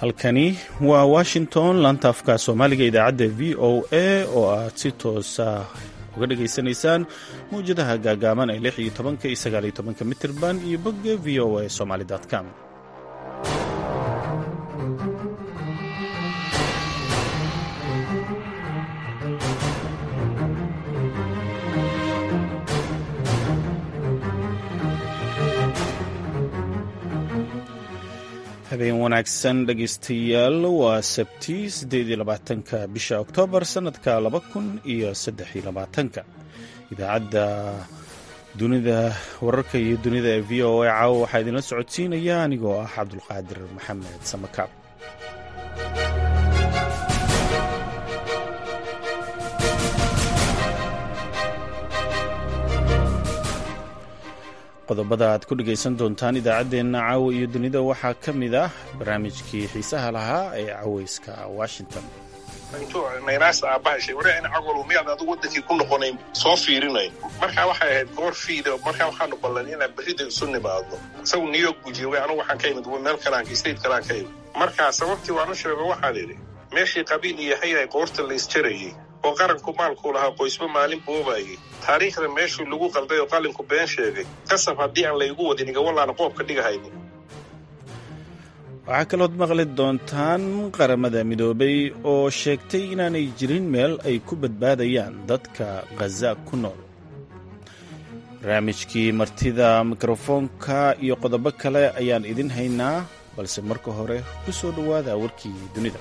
halkani waa washington laanta afka soomaaliga idaacadda v o a oo aad si toosa uga dhagaysanaysaan mawjadaha gaagaaban ee lix iyo tobanka iyo sagaal iyo tobanka mitirban iyo bogga v o a somaly com habeen wanaagsan dhegaystayaal waa sabti siddeed iyo labaatanka bisha oktoobar sannadka laba kun iyo saddex iyo labaatanka idaacadda dunida wararka iyo dunida ee v o a caawa waxaa idinla socodsiinaya anigoo ah cabdulqaadir maxamed samakaab qodobada aad ku dhegaysan doontaan idaacaddeenna caawa iyo dunida waxaa ka mid ah barnaamijkii xiisaha lahaa ee cawayska washington naynaas aabahashay ware in cagol miyaad adigu wadankii ku noqonayn soo fiirinay markaa waxay ahayd goor fiida markaa waxaanu ballan inaan berrida isu nimaadno isagu new york buu joogay anugu waxaan ka imid meel kalaanka state kalaan ka imid markaa sababtii waanu sheego waxaan idhi meeshii qabiil iyo hayay qoorta la isjarayey oo qaranku maalkuu lahaa qoysba maalin boobayey taariikhda meeshuu lagu qalday oo qalinku been sheegay qasab haddii aan laygu wadin igawalaana qoobka dhigahaynin waxaa kalood maqli doontaan qaramada midoobay oo sheegtay inaanay jirin meel ay ku badbaadayaan dadka khaza ku nool barnaamijkii martida mikrofoonka iyo qodobo kale ayaan idin haynaa balse marka hore ku soo dhowaada warkii dunida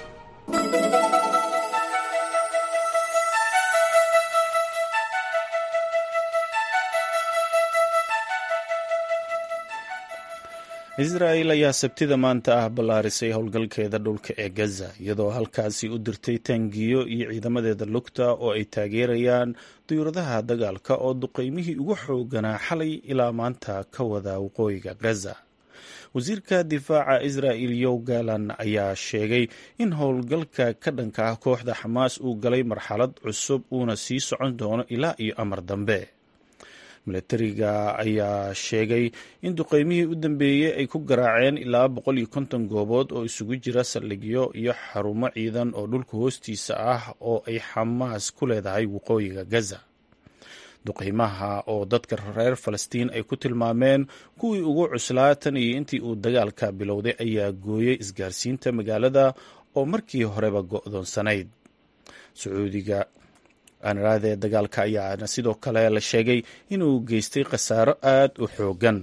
israa'el ayaa sabtida maanta ah ballaarisay howlgalkeeda dhulka ee gaza iyadoo halkaasi u dirtay taangiyo iyo ciidamadeeda lugta oo ay taageerayaan duyuradaha dagaalka oo duqeymihii ugu xooganaa xalay ilaa maanta ka wada waqooyiga gaza wasiirka difaaca israa'el yow galan ayaa sheegay in howlgalka ka dhanka ah kooxda xamaas uu galay marxalad cusub uuna sii socon doono ilaa iyo amar dambe milatariga ayaa sheegay in duqeymihii u dambeeyey ay ku garaaceen ilaa boqol iyo konton goobood oo isugu jira saldhigyo iyo xarumo ciidan oo dhulka hoostiisa ah oo ay xamaas ku leedahay waqooyiga gaza duqeymaha oo dadka reer falastiin ay ku tilmaameen kuwii ugu cuslaa tan iyo intii uu dagaalka bilowday ayaa gooyey isgaarsiinta magaalada oo markii horeba go'doonsanayd sacuudiga aanaraadee dagaalka ayaana sidoo kale la sheegay inuu geystay khasaaro aad u xoogan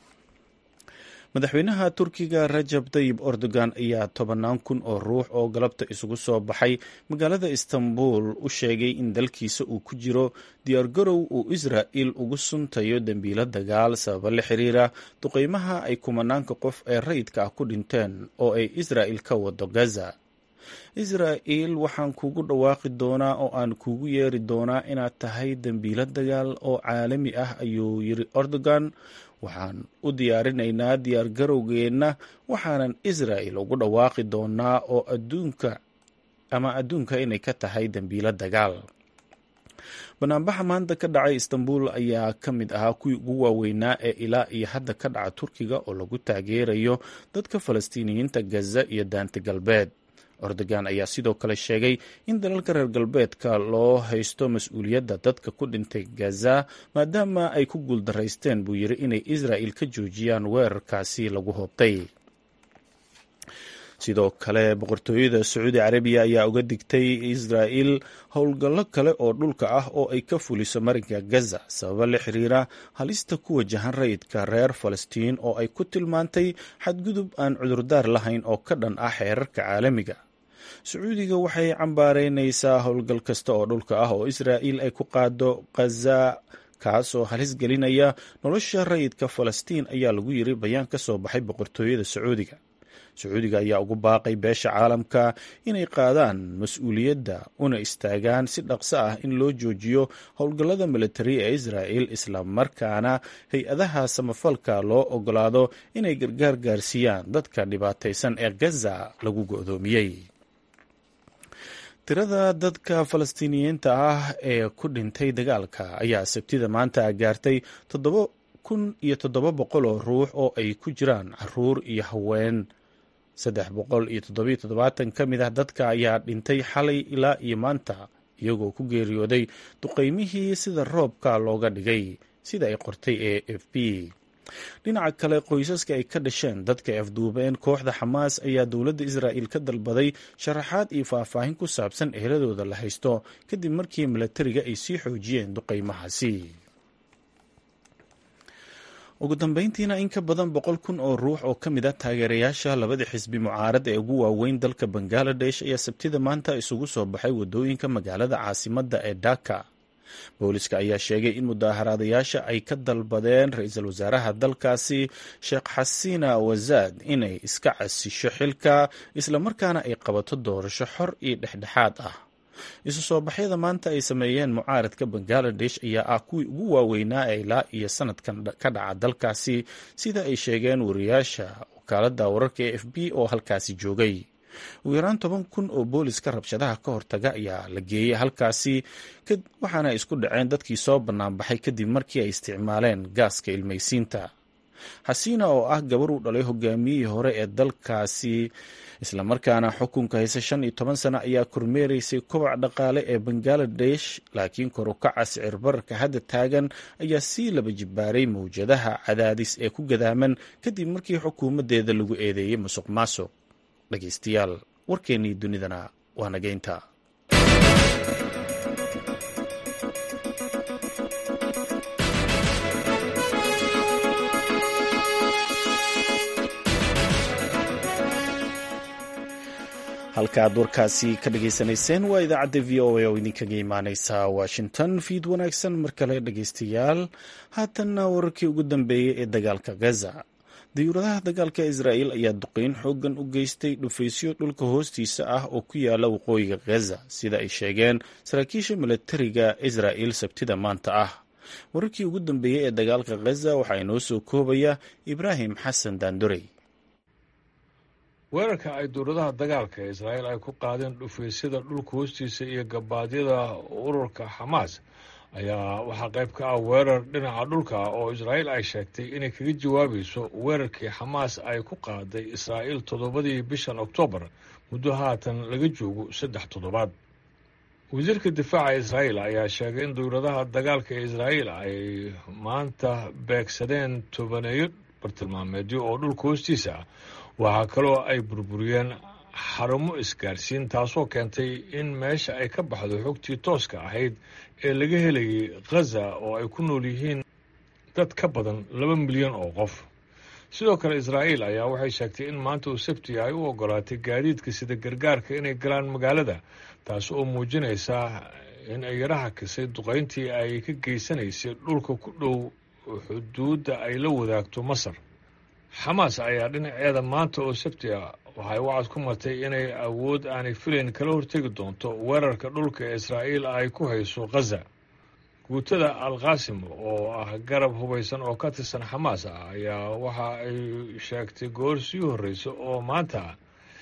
madaxweynaha turkiga rajab tayib erdogan ayaa tobannaan kun oo ruux oo galabta isugu soo baxay magaalada istanbul u sheegay in dalkiisa uu ku jiro diyaargarow uu israa'il ugu suntayo dembiilo dagaal sababa la xiriira duqeymaha ay kumanaanka qof ee rayidka ah ku dhinteen oo ay israa'il ka wado gaza israa'il waxaan kugu dhawaaqi doonaa oo aan kugu yeeri doonaa inaad tahay dembiilo dagaal oo caalami ah ayuu yiri erdogan waxaan u diyaarinaynaa diyaargarowgeenna waxaanan israa'il ugu dhawaaqi doonaa oo adduunka ama adduunka inay ka tahay dembiilo dagaal banaanbaxa maanta ka dhacay istanbul ayaa ka mid ahaa kuwii ugu waaweynaa ee ilaa iyo hadda ka dhaca turkiga oo lagu taageerayo dadka falastiiniyiinta gaza iyo daanta galbeed erdogan ayaa sidoo kale sheegay in dalalka reer galbeedka loo haysto mas-uuliyadda dadka ku dhintay gaza maadaama ay ku guuldaraysteen buu yiri inay israa'il ka joojiyaan weerarkaasi lagu hoobtay sidoo kale boqortooyada sacuudi carabiya ayaa uga digtay israa'il howlgallo kale oo dhulka ah oo ay ka fuliso marinka gaza sababa la xiriira halista ku wajahan rayidka reer falastiin oo ay ku tilmaantay xadgudub aan cudurdaar lahayn oo ka dhan ah xeerarka caalamiga sacuudiga waxay cambaareynaysaa howlgal kasta oo dhulka ah oo israa'il ay ku qaado khaza kaasoo halis gelinaya nolosha rayidka falastiin ayaa lagu yiri bayaan ka soo baxay boqortooyada sacuudiga sacuudiga ayaa ugu baaqay beesha caalamka inay qaadaan mas-uuliyadda una istaagaan si dhaqso ah in loo joojiyo howlgallada militari ee israa'il islamarkaana hay-adaha samafalka loo ogolaado inay gargaar gaarsiiyaan dadka dhibaataysan ee gaza lagu go'doomiyey tirada dadka falastiiniyiinta ah ee ku dhintay dagaalka ayaa sabtida maanta gaartay kun iyo toddoba boqol oo ruux oo ay ku jiraan caruur iyo haween saddex boqol iyo toddobiyo toddobaatan ka mid ah dadka ayaa dhintay xalay ilaa iyo maanta iyagoo ku geeriyooday duqeymihii sida roobka looga dhigay sida ay qortay a f b dhinaca kale qoysaska ay ka dhasheen dadka ay afduubeen kooxda xamaas ayaa dowladda israa'il ka dalbaday sharaxaad iyo faahfaahin ku saabsan eheladooda la haysto kadib markii milatariga ay sii xoojiyeen duqeymahaasi ugu dambeyntiina in ka badan boqol kun oo ruux oo ka mid ah taageerayaasha labada xisbi mucaarad ee ugu waaweyn dalka bangaladesh ayaa sabtida maanta isugu soo baxay wadooyinka magaalada caasimadda ee dhaka booliska ayaa sheegay in mudaaharaadayaasha ay ka dalbadeen ra-iisul wasaaraha dalkaasi sheekh xasiina wasaad inay iska casisho xilka islamarkaana ay qabato doorasho xor iyo dhexdhexaad ah isu soo baxyada maanta ay sameeyeen mucaaradka bangaladesh ayaa ah kuwii ugu waaweynaa ee ilaa iyo sanadkan ka dhaca dalkaasi sida ay sheegeen wariyaasha wakaalada wararka e f b oo halkaasi joogay ugu yaraan toban kun oo booliska rabshadaha ka hortaga ayaa la geeyey halkaasi waxaana ay isku dhaceen dadkii soo banaanbaxay kadib markii ay isticmaaleen gaaska ilmaysiinta xasiina oo ah gabar uu dhalay hogaamiyihii hore ee dalkaasi islamarkaana xukunka hayse shan iyo toban sano ayaa kormeeraysay kobac dhaqaale ee bangaladesh laakiin korukaca sicir bararka hadda taagan ayaa sii laba jibaaray mawjadaha cadaadis ee ku gadaaman kadib markii xukuumaddeeda lagu eedeeyey musuq maasuq dhegeystayaal warkeennii dunidana waa nageynta halkaaad warkaasi ka dhageysanayseen waa idaacadda v o a oo idinkaga imaaneysa washington fiid wanaagsan mar kale dhegeystayaal haatanna wararkii ugu dambeeyey ee dagaalka gaza diyuuradaha dagaalka israa'il ayaa duqeyn xoogan u geystay dhufaysyo dhulka hoostiisa ah oo ku yaala waqooyiga gaza sida ay sheegeen saraakiisha milatariga israa'il sabtida maanta ah wararkii ugu dambeeyey ee dagaalka gaza waxaa inoo soo koobaya ibraahim xasan daandorey weerarka ay dowladaha dagaalka ee israa'iil ay ku qaadeen dhufaysyada dhulka hoostiisa iyo gabaadyada ururka xamaas ayaa waxaa qayb ka ah weerar dhinaca dhulka oo israa'iil ay sheegtay inay kaga jawaabayso weerarkii xamaas ay ku qaaday israa'iil toddobadii bishan oktoobar muddo haatan laga joogo saddex toddobaad wasiirka difaaca israa'iil ayaa sheegay in dowladaha dagaalka ee israa'iil ay maanta beegsadeen tobaneeyo bartilmaameedyo oo dhulka hoostiisa ah waxaa kaloo ay burburiyeen xarumo isgaarsiin taasoo keentay in meesha ay ka baxdo xogtii tooska ahayd ee laga helayay khaza oo ay ku nool yihiin dad ka badan laba milyan oo qof sidoo kale israa'iil ayaa waxay sheegtay in maanta uu sabti ay u ogolaatay gaadiidka sida gargaarka inay galaan magaalada taas oo muujinaysa in ay yaraha kisay duqayntii ay ka geysanaysay dhulka ku dhow xuduudda ay la wadaagto masar xamaas ayaa dhinaceeda maanta oo sabti ah waxay wacad ku martay inay awood aanay filayn kala hortegi doonto weerarka dhulka ee israa'iil ay ku hayso khaza guutada al khasim oo ah garab hubaysan oo ka tirsan xamaas ah ayaa waxa ay sheegtay goor sii horreysa oo maanta ah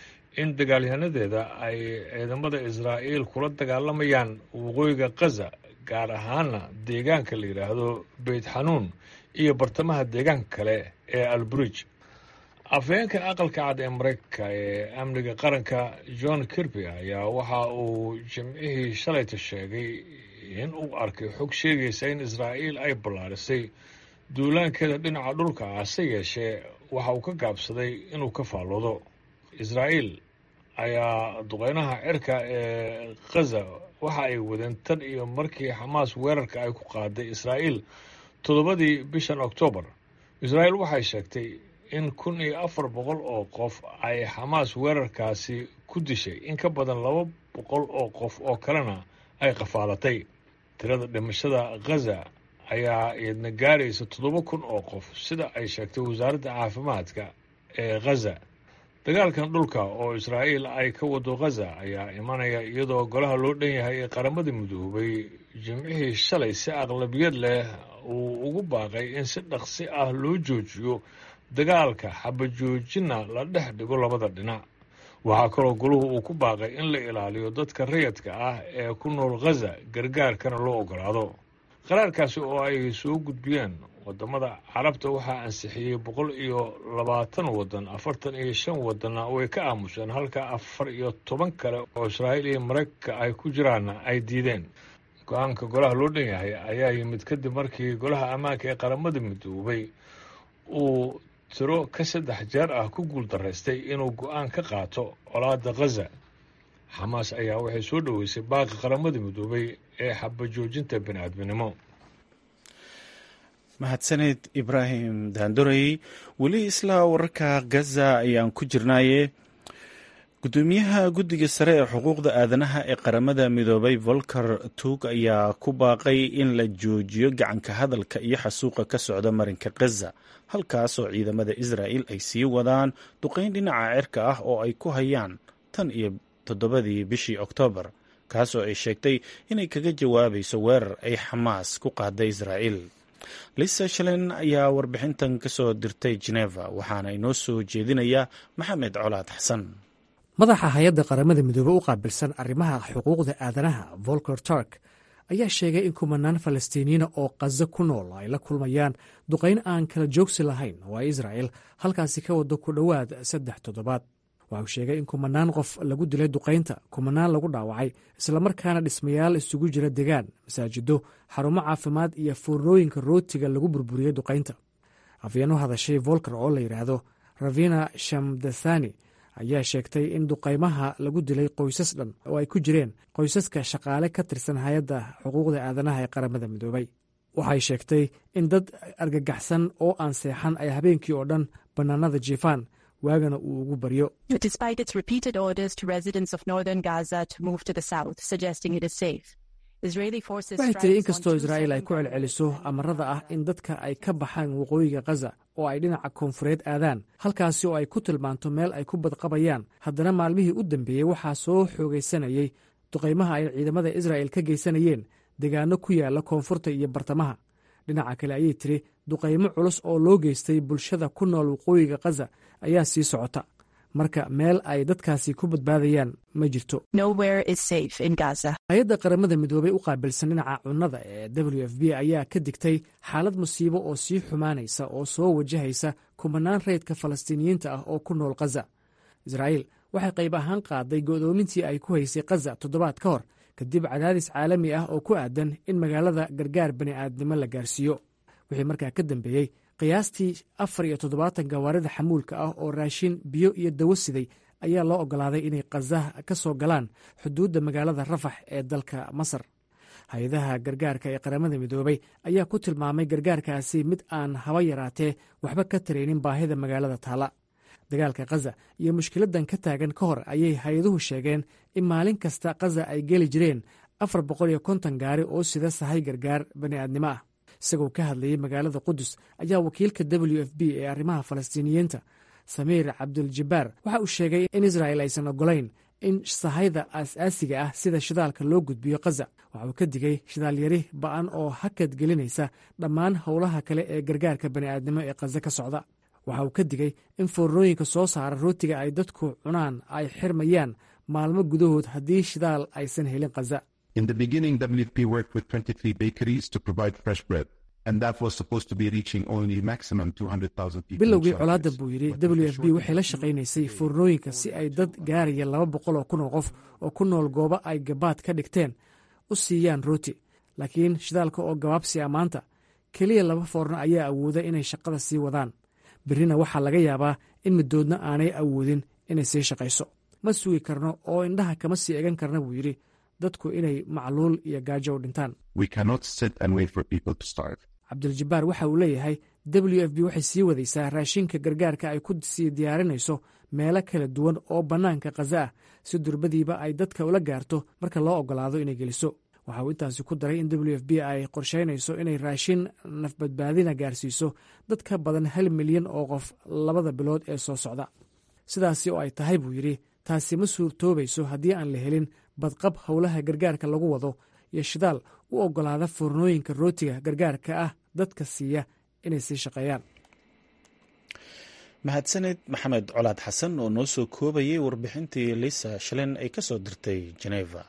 in dagaalyahanadeeda ay ciidamada israa'iil kula dagaalamayaan waqooyiga khaza gaar ahaana deegaanka la yidhaahdo beyt xanuun iyo bartamaha deegaanka kale ee alburij afhayeenka aqalka cad ee maraykanka ee amniga qaranka john kirby ayaa waxa uu jimcihii shalayta sheegay in uu arkay xog sheegaysa in israa'iil ay ballaarisay duulaankeeda dhinaca dhulka ah se yeeshee waxa uu ka gaabsaday inuu ka faalloodo israa'iil ayaa duqeynaha cirka ee khaza waxa ay wadeen tan iyo markii xamaas weerarka ay ku qaaday israa'iil toddobadii bishan oktoobar israa'iil waxay sheegtay in kun iyo afar boqol oo qof ay xamaas weerarkaasi ku dishay in ka badan laba boqol oo qof oo kalena ay qafaalatay tirada dhimashada khaza ayaa iyadna gaaraysa toddoba kun oo qof sida ay sheegtay wasaaradda caafimaadka ee khaza dagaalkan dhulka oo israa'iil ay ka wado khaza ayaa imanaya iyadoo golaha loo dhan yahay ee qaramada midoobay jimcihii shalay si aqlabiyad leh uu ugu baaqay in si dhaqsi ah loo joojiyo dagaalka xabajoojina la dhex dhigo labada dhinac waxaa kaloo goluhu uu ku baaqay in la ilaaliyo dadka rayadka ah ee ku nool khaza gargaarkana loo ogolaado qaraarkaasi oo ay soo gudbiyeen wadamada carabta waxaa ansixiyey boqol iyo labaatan waddan afartan iyo shan waddanna way ka aamuseen halka afar iyo toban kale oo israa'iil iyo maraykanka ay ku jiraanna ay diideen go-aanka golaha loo dhan yahay ayaa yimid kadib markii golaha ammaanka ee qaramada midoobay uu tiro ka saddex jeer ah ku guul daraystay inuu go-aan ka qaato colaada khaza xamaas ayaa waxay soo dhoweysay baaqi qaramada midoobay ee xabajoojinta bini-aadminimo mahadsaned ibraahim daandorey weli isla wararka gaza ayaan ku jirnaaye gudoomiyaha guddiga sare ee xuquuqda aadanaha ee qaramada midoobay volker tug ayaa ku baaqay in la joojiyo gacanka hadalka iyo xasuuqa ka socda marinka khaza halkaas oo ciidamada israa'il ay sii wadaan duqayn dhinaca cirka ah oo ay ku hayaan tan iyo toddobadii bishii oktoobar kaas oo ay sheegtay inay kaga jawaabayso weerar ay xamaas ku qaaday israa'iil lisa shalen ayaa warbixintan ka soo dirtay geneva waxaana inoo soo jeedinaya maxamed colaad xasan madaxa hay-adda qaramada midoobe u qaabilsan arrimaha xuquuqda aadanaha volker turk ayaa sheegay in kumanaan falastiiniyiina oo khazo ku nool ay la kulmayaan duqayn aan kala joogsi lahayn oo ay israa'il halkaasi ka wado ku dhowaad saddex toddobaad waxa uu sheegay in kumanaan qof lagu dilay duqaynta kumanaan lagu dhaawacay islamarkaana dhismayaal isugu jira degaan masaajido xarumo caafimaad iyo foornooyinka rootiga lagu burburiyey duqaynta afyeen u hadashay volker oo la yidhaahdo ravina shamdathani ayaa sheegtay in duqaymaha lagu dilay qoysas dhan oo ay ku jireen qoysaska shaqaale ka tirsan hay-adda xuquuqda aadanaha ee qaramada midoobay waxay sheegtay in dad argagaxsan oo aan seexan ay habeenkii oo dhan bannaanada jiifaan waagana uu ugu baryo waxay tiri inkastoo israa'iil ay ku celceliso amarada ah in dadka ay ka baxaan waqooyiga khaza oo ay dhinaca koonfureed aadaan halkaasi oo ay ku tilmaanto meel ay ku badqabayaan haddana maalmihii u dambeeyey waxaa soo xoogaysanayey duqaymaha ay ciidamada israa'il ka geysanayeen degaano ku yaala koonfurta iyo bartamaha dhinaca kale ayay tiri duqaymo culus oo loo geystay bulshada ku nool waqooyiga khaza ayaa sii socota marka meel ay dadkaasi ku badbaadayaan ma jirto hay-adda qaramada midoobey u qaabilsan dhinaca cunnada ee w f b ayaa ka digtay xaalad musiibo oo sii xumaanaysa oo soo wajahaysa kumanaan reydka falastiiniyiinta ah oo ku nool khaza israa'iil waxay qayb ahaan qaaday go'doomintii ay ku haysay khaza toddobaad ka hor kadib cadaadis caalami ah oo ku aadan in magaalada gargaar bani'aadnimo la gaarsiiyo wixii markaa ka dambeeyey qiyaastii afar iyo toddobaatan gawaarida xamuulka ah oo raashin biyo iyo dawo siday ayaa loo oggolaaday inay khaza ka soo galaan xuduudda magaalada rafax ee dalka masar hay-adaha gargaarka ee qaramada midoobey ayaa ku tilmaamay gargaarkaasi mid aan haba yaraatee waxba ka taraynin baahida magaalada taala dagaalka khaza iyo mushkiladan ka taagan ka hor ayay hay-aduhu sheegeen in maalin kasta khaza ay geli jireen afar boqol iyo konton gaari oo sida sahay gargaar bani'aadnimo ah isagoo ka hadlayay magaalada qudus ayaa wakiilka w f b ee arrimaha falastiiniyiinta samiir cabduljabaar waxa uu sheegay in israa'il aysan ogolayn in sahayda aas-aasiga ah sida shidaalka loo gudbiyo khaza waxa uu ka digay shidaalyari ba'an oo hakad gelinaysa dhammaan howlaha kale ee gargaarka bani'aadnimo ee khaza ka socda waxa uu ka digay in foornooyinka soo saara rootiga ay dadku cunaan ay xirmayaan maalmo gudahood haddii shidaal aysan helin khaza In the beginning, WFP worked with 23 bakeries to provide fresh bread, and that was supposed to be reaching only maximum 200,000 people. bilowgii colaadda buu yidhi w f b waxay la shaqaynaysay foornooyinka si ay dad gaaraya laba boqol oo kun oo qof oo ku nool goobo ay gabaad ka dhigteen u siiyaan rooti laakiin shidaalka oo gabaabsi a maanta keliya laba foorno ayaa awooda inay shaqada sii wadaan berrina waxaa laga yaabaa in midoodna aanay awoodin inay sii shaqayso ma sugi karno oo indhaha kama sii egan karna buu yidhi dadku inay macluul iyo gaajo u dhintaan We cannot sit and wait for people to starve. cabdiljabaar waxa uu leeyahay w f b waxay sii wadaysaa raashinka gargaarka ay ku sii diyaarinayso meelo kala duwan oo bannaanka khaza ah si durbadiiba ay dadka ula gaarto marka loo oggolaado inay geliso waxa uu intaasi ku daray in w f b ay qorsheynayso inay raashin nafbadbaadina gaarsiiso dad ka badan hal milyan oo qof labada bilood ee soo socda sidaasi oo ay tahay buu yidhi taasi ma suurtoobayso haddii aan la helin badqab howlaha gargaarka lagu wado iyo shidaal u oggolaada foornooyinka rootiga gargaarka ah dadka siiya inay sii shaqeeyaan mahadsaned maxamed colaad xasan oo noo soo koobayay warbixintii lisa shalen ay ka soo dirtay geneva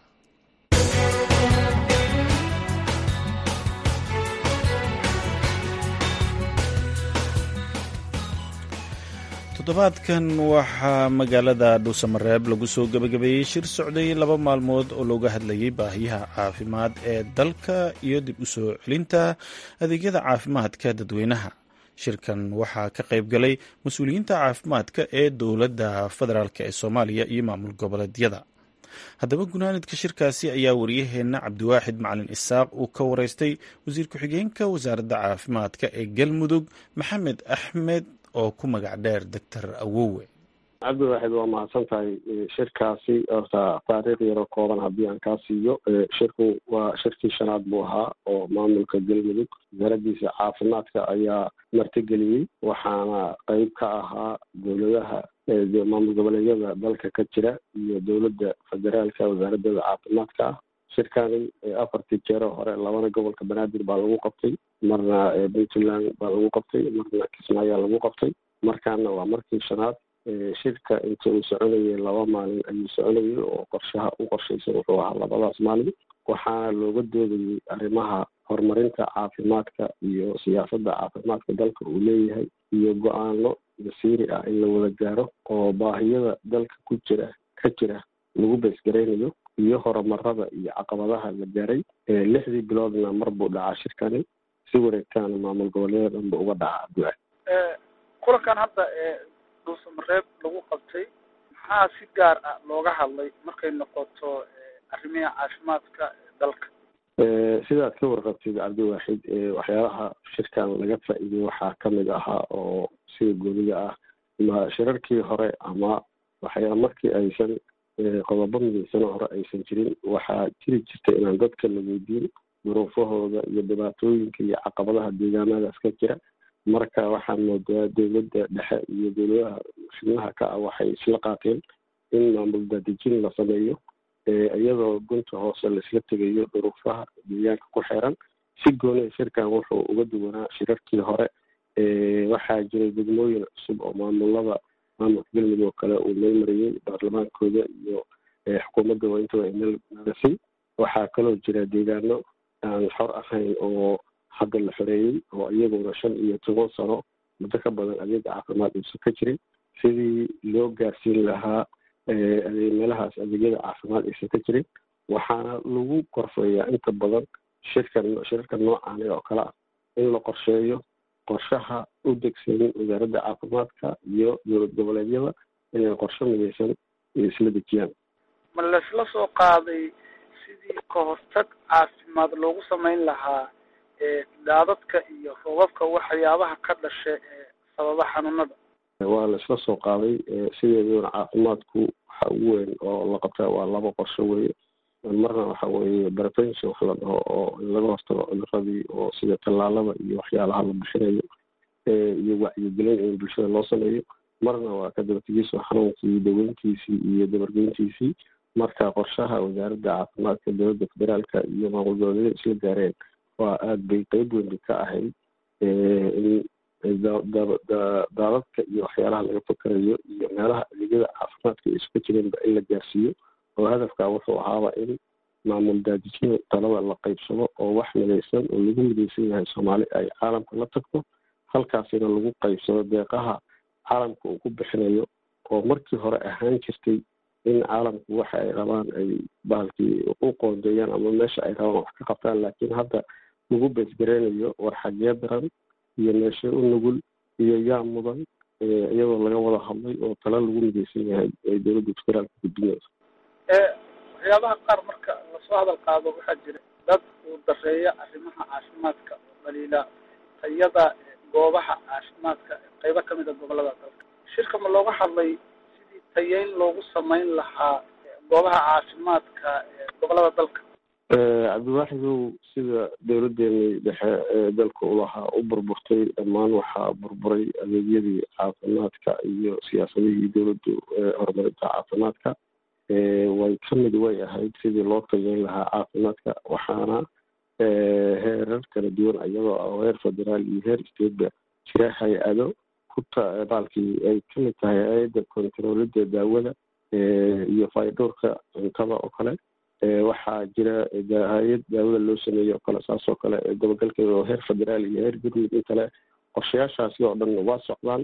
toddobaadkan waxaa magaalada dhuusamareeb lagu soo gebagabeeyey shir socday laba maalmood oo looga hadlayay baahiyaha caafimaad ee dalka iyo dib u soo celinta adeegyada caafimaadka dadweynaha shirkan waxaa ka qayb galay mas-uuliyiinta caafimaadka ee dowladda federaalk ee soomaaliya iyo maamul goboleedyada haddaba gunaanidka shirkaasi ayaa wariyaheenna cabdiwaaxid macalin isaaq uu ka wareystay wasiir ku-xigeenka wasaaradda caafimaadka ee galmudug maxamed axmed oo ku magac dheer doctor awowe cabdiwaaxid waa mahadsan tahay shirkaasi horta taariikh yaro kooban haddii aan kaa siiyo shirku waa shirkii shanaad buu ahaa oo maamulka galmudug wasaaraddiisa caafimaadka ayaa martigeliyey waxaana qeyb ka ahaa dowladaha maamul goboleedyada dalka ka jira iyo dowladda federaalka wasaaraddeeda caafimaadka ah shirkani afartii jeero hore labana gobolka banaadir baa lagu qabtay marna puntland baa lagu qabtay marna kismaayaa lagu qabtay markaana waa markii shanaad shirka inta uu soconayay laba maalin ayuu soconayay oo qorshaha u qorshaysan wuxuu ahaa labadaas maalin waxaana looga doodayay arrimaha horumarinta caafimaadka iyo siyaasadda caafimaadka dalka uu leeyahay iyo go-aano masiiri ah in la wada gaaro oo baahiyada dalka ku jira ka jira lagu beesgaraynayo iyo horumarada iyo caqabadaha la gaaray lixdii biloodna mar buu dhacaa shirkani si wareegtaana maamul goboleeda dhanba uga dhaca abduaad kulankan hadda ee dhuusamareeb lagu qabtay maxaa si gaar ah looga hadlay markay noqoto arrimiha caafimaadka dalka sidaad ka warqabtid cabdiwaaxid waxyaalaha shirkan laga faa-iiday waxaa kamid ahaa oo sida gooniga ah ma shirarkii hore ama waxyaa markii aysan qodobo midaysano hore aysan jirin waxaa jiri jirta inaan dadka la weydiin duruufahooda iyo dhibaatooyinka iyo caqabadaha deegaanadaas ka jira marka waxaan moodaa dowladda dhexe iyo dowladaha xubnaha ka ah waxay isla qaateen in maamul daadejin la sameeyo iyadoo gunta hoose laisla tegayo duruufaha deegaanka ku xeeran si gooniya shirkan wuxuu uga duwanaa shirarkii hore waxaa jiray degmooyin cusub oo maamulada maamulka galmudug oo kale uu meel mariyey baarlamaankooda iyo xukuumadda waa intaba meel marisay waxaa kaloo jira deegaano aan xor ahayn oo hadda la xoreeyey oo iyaguna shan iyo toban sano muddo ka badan adeeg caafimaad uusan ka jirin sidii loo gaarsiin lahaa meelahaas adeegyada caafimaad aysan ka jirin waxaana lagu korfeeyaa inta badan shirkan shirarka noocaani oo kale ah in la qorsheeyo qorshaha u degsanin wasaaradda caafimaadka iyo dowlad goboleedyada inay qorshe midaysan isla dejiyaan ma laisla soo qaaday sidii ka hortag caafimaad loogu samayn lahaa daadadka iyo roobabka waxyaabaha ka dhasha ee sababa xanuunada waa la isla soo qaaday sideeduna caafimaadku waxa ugu weyn oo la qabtaa waa laba qorsho weeye marna waxa weeye prevention wax la dhaho oo in laga hortago cuduradii oo sida tallaalada iyo waxyaalaha la bixinayo iyo wacyigelin in bulshada loo sameeyo marna waa ka dabategiso xanuunkii daweyntiisii iyo dabargeyntiisii marka qorshaha wasaaradda caafimaadka dowladda federaalka iyo maamul goboleedyada isla gaareen waa aada bay qeyb weyn ka ahayd in daadadka iyo waxyaalaha laga fakarayo iyo meelaha adeegyada caafimaadka ay isuka jireenba in la gaarsiiyo oo hadafka wuxuu ahaaba in maamul daadijina talada la qeybsado oo wax midaysan oo lagu midaysan yahay soomaali ay caalamka la tagto halkaasina lagu qeybsado deeqaha caalamka uu ku bixinayo oo markii hore ahaan jirtay in caalamku waxa ay rabaan ay bahalkii u qoondeeyaan ama meesha ay rabaan wax ka qabtaan laakiin hadda lagu beesgareynayo war xagee daran iyo meeshe u nugul iyo yaa mudan iyadoo laga wada hadlay oo tala lagu midaysan yahay ay dowladda federaalka gudbinayso waxyaabaha qaar marka lasoo hadal qaado waxaa jira dad uu dareeya arrimaha caafimaadka oo dhaliila tayada goobaha caafimaadka qeybo kamid a gobolada dalka shirka ma looga hadlay sidii tayeyn loogu samayn lahaa goobaha caafimaadka gobolada dalka cabdiwaaxidow sida dowladeeni dhexe ee dalka ulahaa u burburtay dhammaan waxaa burburay adeegyadii caafimaadka iyo siyaasadihii dowladdu horumarinta caafimaadka way kamid way ahayd sidii loo tageyn lahaa caafimaadka waxaana heerar kala duwan iyadoo ah heer federaal iyo heer stateba jira hay-ado kuta baalkii ay kamid tahay hay-adda kontaroolida daawada iyo faydhowrka cuntada oo kale waxaa jira hay-ad daawada loo sameeyo oo kale saas oo kale dabagalkeeda oo heer federaal iyo heer gurmud in kale qorshayaashaasi oo dhan waa socdaan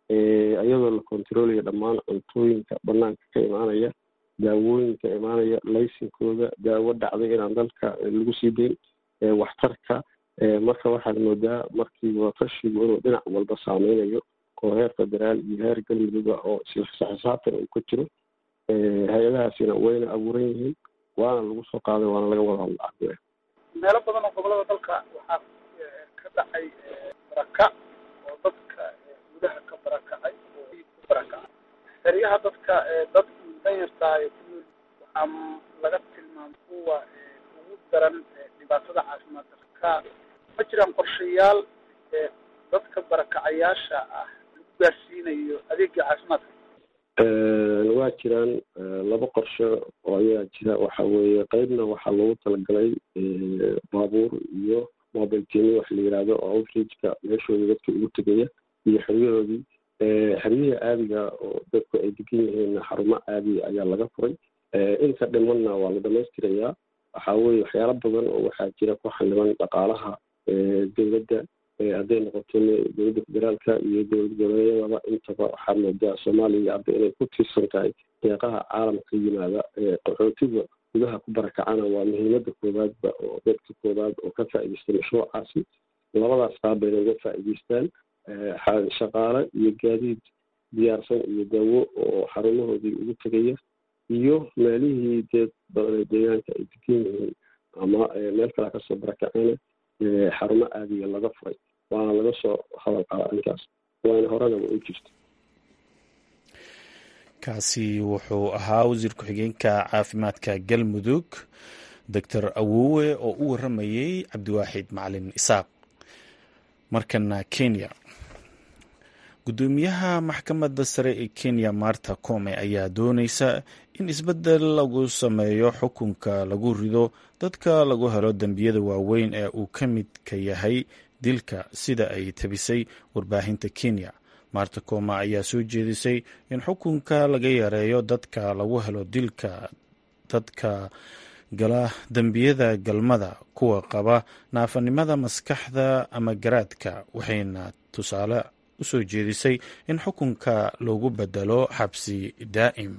iyadoo la controlaya dhammaan cuntooyinka banaanka ka imaanaya daawooyinka imaanaya laysinkooda daawo dhacday inaan dalka lagu sii dayn waxtarka marka waxaad moodaa markii watashigu inuu dhinac walba saameynayo oo heer federaal iyo heer galmudugga oo isla xisaabtan uu ka jiro hay-adahaasina wayna abuuran yihiin waana lagu soo qaaday waana laga wada hadla meelo badan oo gobolada dalka waxaa ka dhacay baraka oo dadka gudaha ka barakacay oo ku barakacay xeryaha dadka dad danyartahay ku nool waxaa laga tilmaamay kuwa ugu daran dhibaatada caafimaad darka ma jiraan qorshayaal dadka barakacayaasha ah lagu gaarsiinayo adeega caafimaadka waa jiraan laba qorshe oo ayaa jira waxa weeye qeybna waxaa loogu talagalay baabuur iyo mobile tini wax la yihahdo oo outreachka meeshooda dadka ugu tegaya iyo xeryahoodii xeryihii caadiga oo dadku ay degan yihiin xarumo caadiya ayaa laga furay inta dhimanna waa la dhamaystirayaa waxa weye waxyaalo badan oo waxaa jira ku xildhiban dhaqaalaha dowladda hadday noqoto dowladda federaalka iyo dowlad goboleedyadaba intaba waxaa moodaa soomaaliya hadda inay ku tiirsan tahay deeqaha caalamka yimaada qaxootiga gudaha ku barakacana waa muhiimada koowaadba oo dadka koowaad oo ka faa'idaystay mashruucaasi labadaas qaab bayna uga faa'idaystaan shaqaale iyo gaadiid diyaarsan iyo daawo oo xarumahoodii ugu tegaya iyo meelihii deed badan deegaanka ay degan yihiin ama meel kale kasoo barakaceyna xarumo aadiya laga furay waana laga soo hadal qaba arrinkaas waana horanaba u jirta kaasi wuxuu ahaa wasiir ku-xigeenka caafimaadka galmudug doctor awowe oo u waramayey cabdiwaaxid macalin isaaq markana kenya gudoomiyaha maxkamadda sare ee kenya marta come ayaa dooneysa in isbeddel lagu sameeyo xukunka lagu rido dadka lagu helo dembiyada waaweyn ee uu ka midka yahay dilka sida ay tabisay warbaahinta kenya marta coma ayaa soo jeedisay in xukunka laga yareeyo dadka lagu helo dilka dadka gala dembiyada galmada kuwa qaba naafanimada maskaxda ama garaadka waxayna tusaale usoo jeedisay in xukunka loogu bedelo xabsi daa'im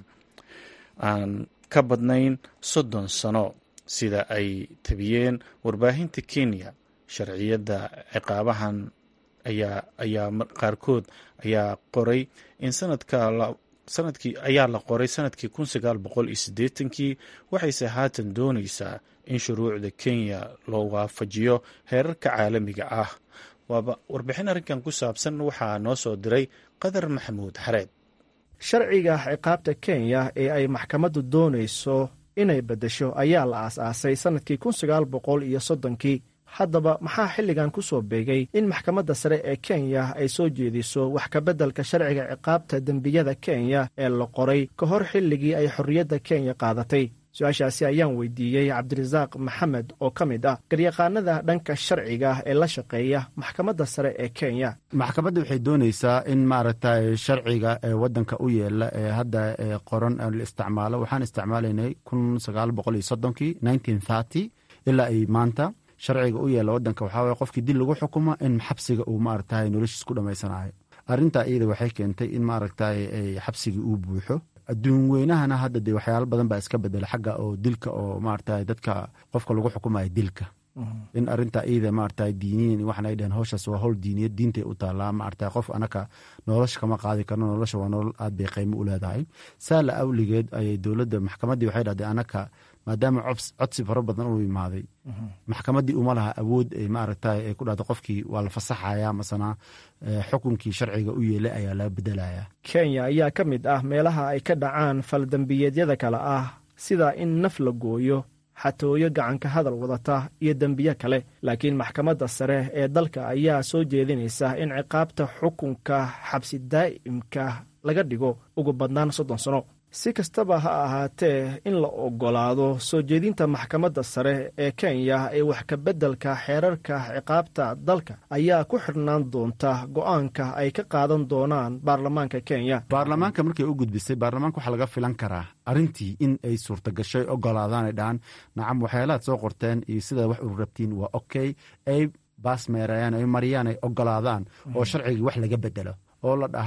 aan ka badnayn soddon sano sida ay tabiyeen warbaahinta kenya sharciyadda ciqaabahan ayaa ayaa qaarkood ayaa qoray in sanadka sanadkii ayaa la qoray sanadkii kun sagaal boqol iyo siddeetankii waxayse haatan dooneysaa in shuruucda kenya loo waafajiyo heerarka caalamiga ah waaba warbixin arrinkan ku saabsan waxaa noo soo diray qadar maxamuud xareed sharciga ciqaabta kenya ee ay maxkamaddu doonayso inay beddesho ayaa la aas-aasay sannadkii kun sagaal boqol iyo soddonkii haddaba maxaa xilligan ku soo beegay in maxkamadda sare ee kenya ay soo jeediso wax kabeddelka sharciga ciqaabta dembiyada kenya ee la qoray ka hor xilligii ay xorriyadda kenya qaadatay su-aashaasi ayaan weydiiyey cabdirasaaq maxamed oo ka mid ah garyaqaanada dhanka sharciga ee la shaqeeya maxkamadda sare ee kenya maxkamadda waxay dooneysaa in maaragtay sharciga ee wadanka u yeela ee hadda qoran la isticmaalo waxaan isticmaalaynay kun sagaal boqol iyo soddonkii nineteen thirty ilaa ay maanta sharciga u yeela wadanka waxaa waye qofkii dil lagu xukumo in xabsiga uu maaragtay noloshiis ku dhammaysanayo arrintaa iyada waxay keentay in maaragtay xabsigii uu buuxo adduun weynahana hadda dee waxyaalo badan baa iska bedela xagga oo dilka oo maarata dadka qofka lagu xukumayo dilka in arinta iyada maarata diiniyin waxan ay dheheen howshaas waa howl diiniyad diintay u taalaa maarata qof anaka nolosha kama qaadi karno nolosha waa nolol aad bay qiimo u leedahay saala awligeed ayay dowladda maxkamaddii waxay dhahdeen anaka maadaama codsi fara badan u imaaday maxkamaddii uma laha awood maaragta ay ku dhahdo qofkii waa la fasaxaya masana xukunkii sharciga u yeelay ayaa laga bedelaya kenya ayaa ka mid ah meelaha ay ka dhacaan faldembiyeedyada kale ah sida in naf la gooyo xatooyo gacanka hadal wadata iyo dembiye kale laakiin maxkamadda sare ee dalka ayaa soo jeedinaysa in ciqaabta xukunka xabsi daa'imka laga dhigo ugu badnaan soddon sano si kastaba ha ahaatee in la ogolaado soo jeedinta maxkamadda sare ee kenya ee wax kabeddelka xeerarka ciqaabta dalka ayaa ku xidhnaan doonta go-aanka ay ka qaadan doonaan baarlamaanka kenya baarlamaanka markay u gudbisay baarlamaanka waxaa laga filan karaa arrintii in ay suurtagashay ogolaadaanay dhahaan nacam waxyaalahaad soo qorteen iyo sidaad wax u rabtiin waa okay ay baas meerayaan ay mariyaan ay ogolaadaan oo sharcigii wax laga bedelo oo la dhaha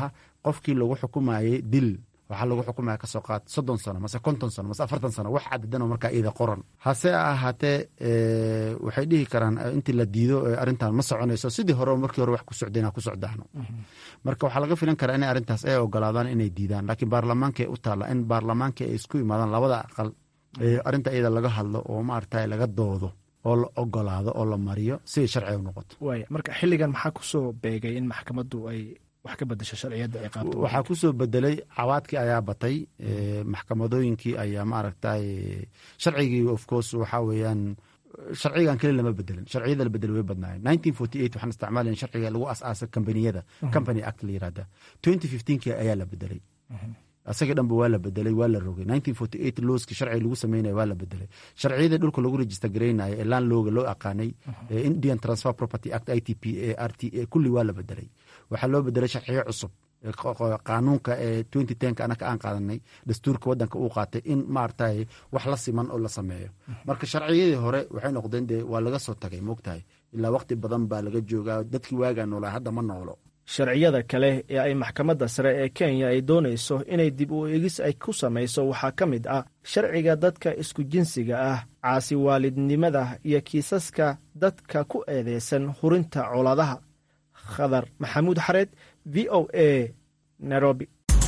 qofkii lagu xukumayay dil waxaa lagu xukumaya kasoo qaad soddon sano mase konton sano mase afartan sano wax cadadanoo markaa iyada qoran hase ahaatee waxay dhihi karaan intii la diido arrintan ma soconayso sidii hore markii hore wax ku socdeen ku socdaano marka waxaa laga filan karaa inay arrintaas ay ogolaadaan inay diidaan laakiin baarlamaankay u taalla in baarlamaankii ay isku imaadaan labada aqal arrinta iyada laga hadlo oo maarata laga doodo oo la ogolaado oo la mariyo siday sharciga u noqoto waaya marka xilligan maxaa kusoo beegay in maxkamaddu ay wax ka bedasho sharciyadda ay qaabto waxaa kusoo bedelay cawaadkii ayaa batay maxkamadooyinkii ayaa maaragtay sharcigii of course waxaa weeyaan sharcigan keli lama bedelin sharciyada la bedelay way badnaayeen nineteen forty eight waxaan isticmaalayn sharciga lagu asaasay kambaniyada company act la yirahda twenty fifteenki ayaa la bedelay asagii dhanba waa la bedelay waa la rogay nineteen forty eight looski sharciga lagu sameynaya waa la bedelay sharciyadii dhulka lagu register gareynayo ee laan looga loo aqaanay indian transfer property act i t p a r t a kulli waa la bedelay waxaa loo bedelay sharciyo cusub qaanuunka ee twenty tenka anaka aan qaadanay dastuurka wadanka uu qaatay in maaragtay wax la siman oo la sameeyo marka sharciyadii hore waxay noqdeen dee waa laga soo tagay moogtahay ilaa waqti badan baa laga joogaa dadkii waagaa noolaa hadda ma noolo sharciyada kale ee ay maxkamadda sare ee kenya ay doonayso inay dib u eegis ay ku samayso waxaa ka mid ah sharciga dadka isku jinsiga ah caasi waalidnimada iyo kiisaska dadka ku eedeysan hurinta colaadaha khadar maxamuud xareed v o a nairobi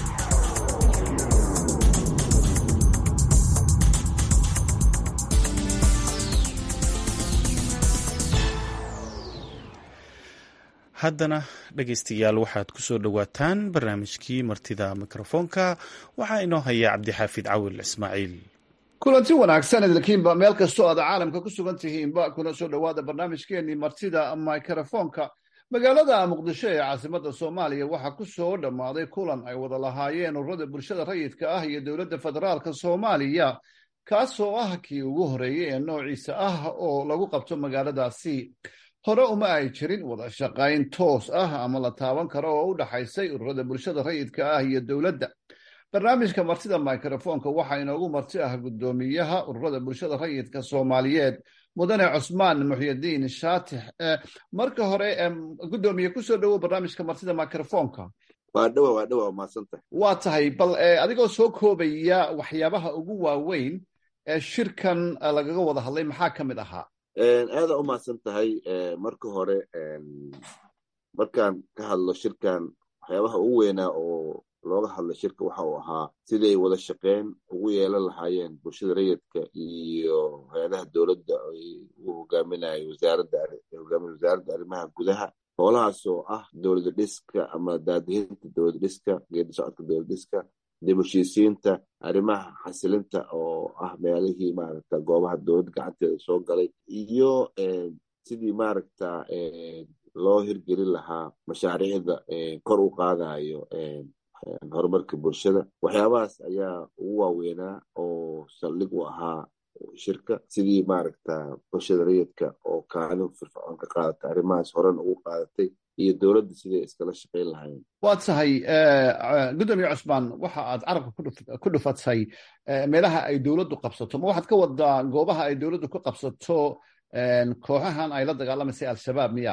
haddana dhegaystayaal waxaad ku soo dhowaataan barnaamijkii martida mikrofoonka waxaa inoo haya cabdixaafid cawil ismaaciil kulanti wanaagsan idinkiinba meel kastoo aad caalamka ku sugan tihiinba kuna soo dhowaada barnaamijkeenii martida mikrofoonka magaalada muqdisho ee caasimadda soomaaliya waxaa ku soo dhammaaday kulan ay wada lahaayeen ururada bulshada rayidka ah iyo dowladda federaalka soomaaliya kaasoo ah kii ugu horreeyey ee noociisa ah oo lagu qabto magaaladaasi hore uma ay jirin wada shaqayn toos ah ama la taaban karo oo u dhaxaysay ururada bulshada rayidka ah iyo dowladda barnaamijka martida mikrofoonka waxaa inoogu marti ah guddoomiyaha ururada bulshada rayidka soomaaliyeed mudane cusmaan muxyidiin shaatix marka hore guddoomiye kusoo dhowow barnaamijka martida mikrofoonka waa dhowa waa dhowa maadsantahay waa tahay bal adigoo soo koobaya waxyaabaha ugu waaweyn ee shirkan lagaga wada hadlay maxaa ka mid ahaa aada u mahadsan tahay marka hore markaan ka hadlo shirkan waxyaabaha ugu weynaa oo looga hadla shirka waxa uu ahaa siday wada shaqeyn ugu yeelan lahaayeen bulshada rayidka iyo hay-adaha dowladda ay u hogaaminayo wasaaradda hogaamin wasaaradda arrimaha gudaha howlahaas oo ah dowlada dhiska ama daadihinta dowlada dhiska geedi socodka dowlada dhiska dib heshiisiinta arrimaha xasilinta oo ah meelihii maaragta goobaha dowladda gacanteeda soo galay iyo sidii maaragta loo hirgelin lahaa mashaariicda kor u qaadayo horumarka bulshada waxyaabahaas ayaa ugu waaweynaa oo saldhig u ahaa shirka sidii maaragta bulshada rayidka oo kaalin firfircoon ka qaadata arrimahaas horen ugu qaadatay iyo dowladda siday iskala shaqayn lahayn waa tahay guddoomiye cusmaan waxa aad carabka ku dhufatay meelaha ay dowladdu qabsato ma waxaad ka wadaa goobaha ay dowladdu ku qabsato kooxahan ay la dagaalamaysa al-shabaab miya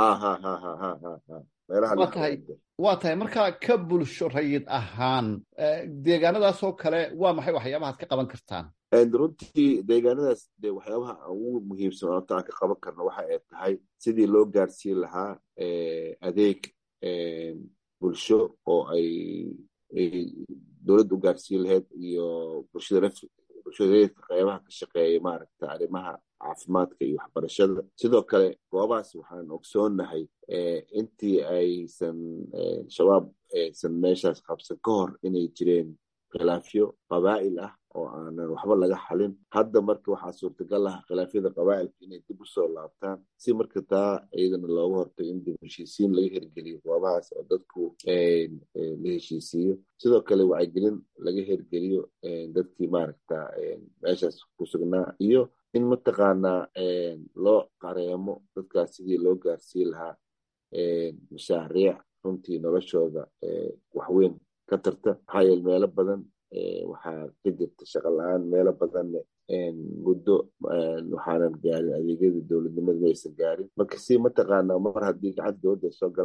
waa tahay markaa ka bulsho rayid ahaan deegaanadaasoo kale waa maxay waxyaabahaad ka qaban kartaan runtii deegaanadaas de waxyaabaha ugu muhiimsan oota aan ka qaban karno waxa ay tahay sidii loo gaarsiin lahaa adeeg bulsho oo ay dowladda u gaarsiin lahayd iyo bulshada rayidka qeybaha ka shaqeeya maaragta arrimaha caafimaadka iyo waxbarashada sidoo kale goobahaas waxaan ogsoonnahay intii aysan shabaab aysan meeshaas qabsan ka hor inay jireen khilaafyo qabaa'il ah oo aanan waxba laga xalin hadda marka waxaa suurtagal ah khilaafyada qabaa'ilka inay dib usoo laabtaan si marka taa iyadana looga hortago in dib heshiisiin laga hirgeliyo goobahaas oo dadku la heshiisiiyo sidoo kale wacyigelin laga hirgeliyo dadkii maaragta meeshaas ku sugnaa iyo in mataqaanaa loo qareemo dadkaas sidii loo gaarsiin lahaa mashaariic runtii noloshooda waxweyn ka tarta maxaa yeele meelo badan waxaa ka jirta shaqa la-aan meelo badanne muddo waxaanan gaarin adeegyada dowladnimada maysan gaarin marka si mataqaanaa mar haddii gacanta dowladda ay soo galaan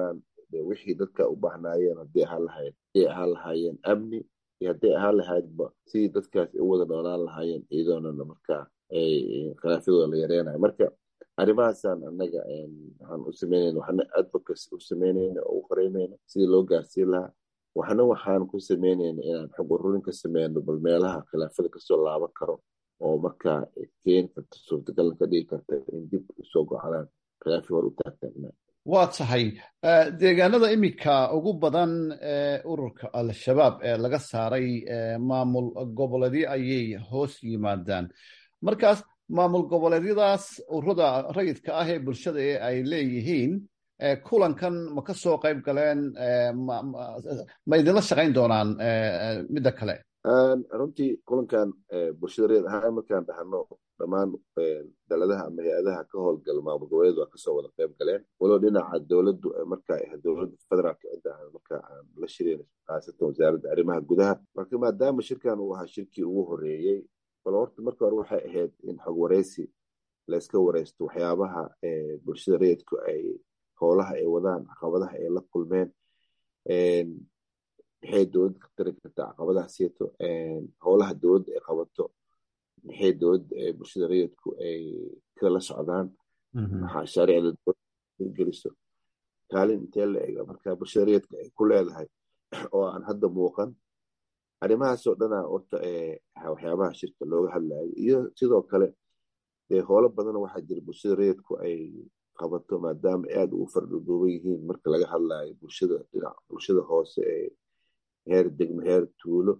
wixii dadka u baahnaayeen haddii ahaan lahayd haday ahaan lahaayeen amni iyo hadday ahaan lahaydba sidii dadkaas u wada noolaan lahaayeen iyadoonana markaa khilaafyadooda la yareynayo marka arrimahaasaan annaga waxaan u sameynayna waxna advocacy u sameynayna oo u qoreynayna sidii loo gaarsiin lahaa waxna waxaan ku sameynayna inaan xog ururin ka sameyno bal meelaha khilaafyada kasoo laaban karo oo markaa keeni karta suurtagalna ka dhigi karta in dib usoo gocanaan khilaafii hor u taagtaagnaa waa tahay deegaanada iminka ugu badan ee ururka al-shabaab ee laga saaray maamul goboleedyo ayay hoos yimaadaan markaas maamul goboleedyadaas ururada rayidka ah ee bulshada ee ay leeyihiin kulankan ma ka soo qayb galeen ma idinla shaqayn doonaan midda kale runtii kulankan bulshada rayid ahaan markaan dhahno dhammaan daladaha ama hay-adaha ka howlgala maamul goboleed waa kasoo wada qayb galeen walow dhinaca dowladdu markaa ahayd dowladda federaalka cidda aan markaa aan la shireen khaasatan wasaaradda arrimaha gudaha marka maadaama shirkan uu ahaa shirkii ugu horeeyey bal horta marka hore waxay ahayd in xog wareysi layska wareysto waxyaabaha bulshada rayidku ay howlaha ay wadaan caqabadaha ay la kulmeen maxay dowladda ka tari kartaa caqabadaha sieto howlaha dowladda ay qabato maxay dowladda bulshada rayidku ay kala socdaan mashaariicda dowladda geliso kaalin intee la ega marka bulshada rayidka ay ku leedahay oo aan hadda muuqan arrimahaasoo dhana horta waxyaabaha shirka looga hadlayo iyo sidoo kale dee howlo badan waxaa jira bulshada rayidku ay qabato maadaama aada ugu fardhudhuuban yihiin marka laga hadlayo bulshada dhinac bulshada hoose ee heer degmo heer tuulo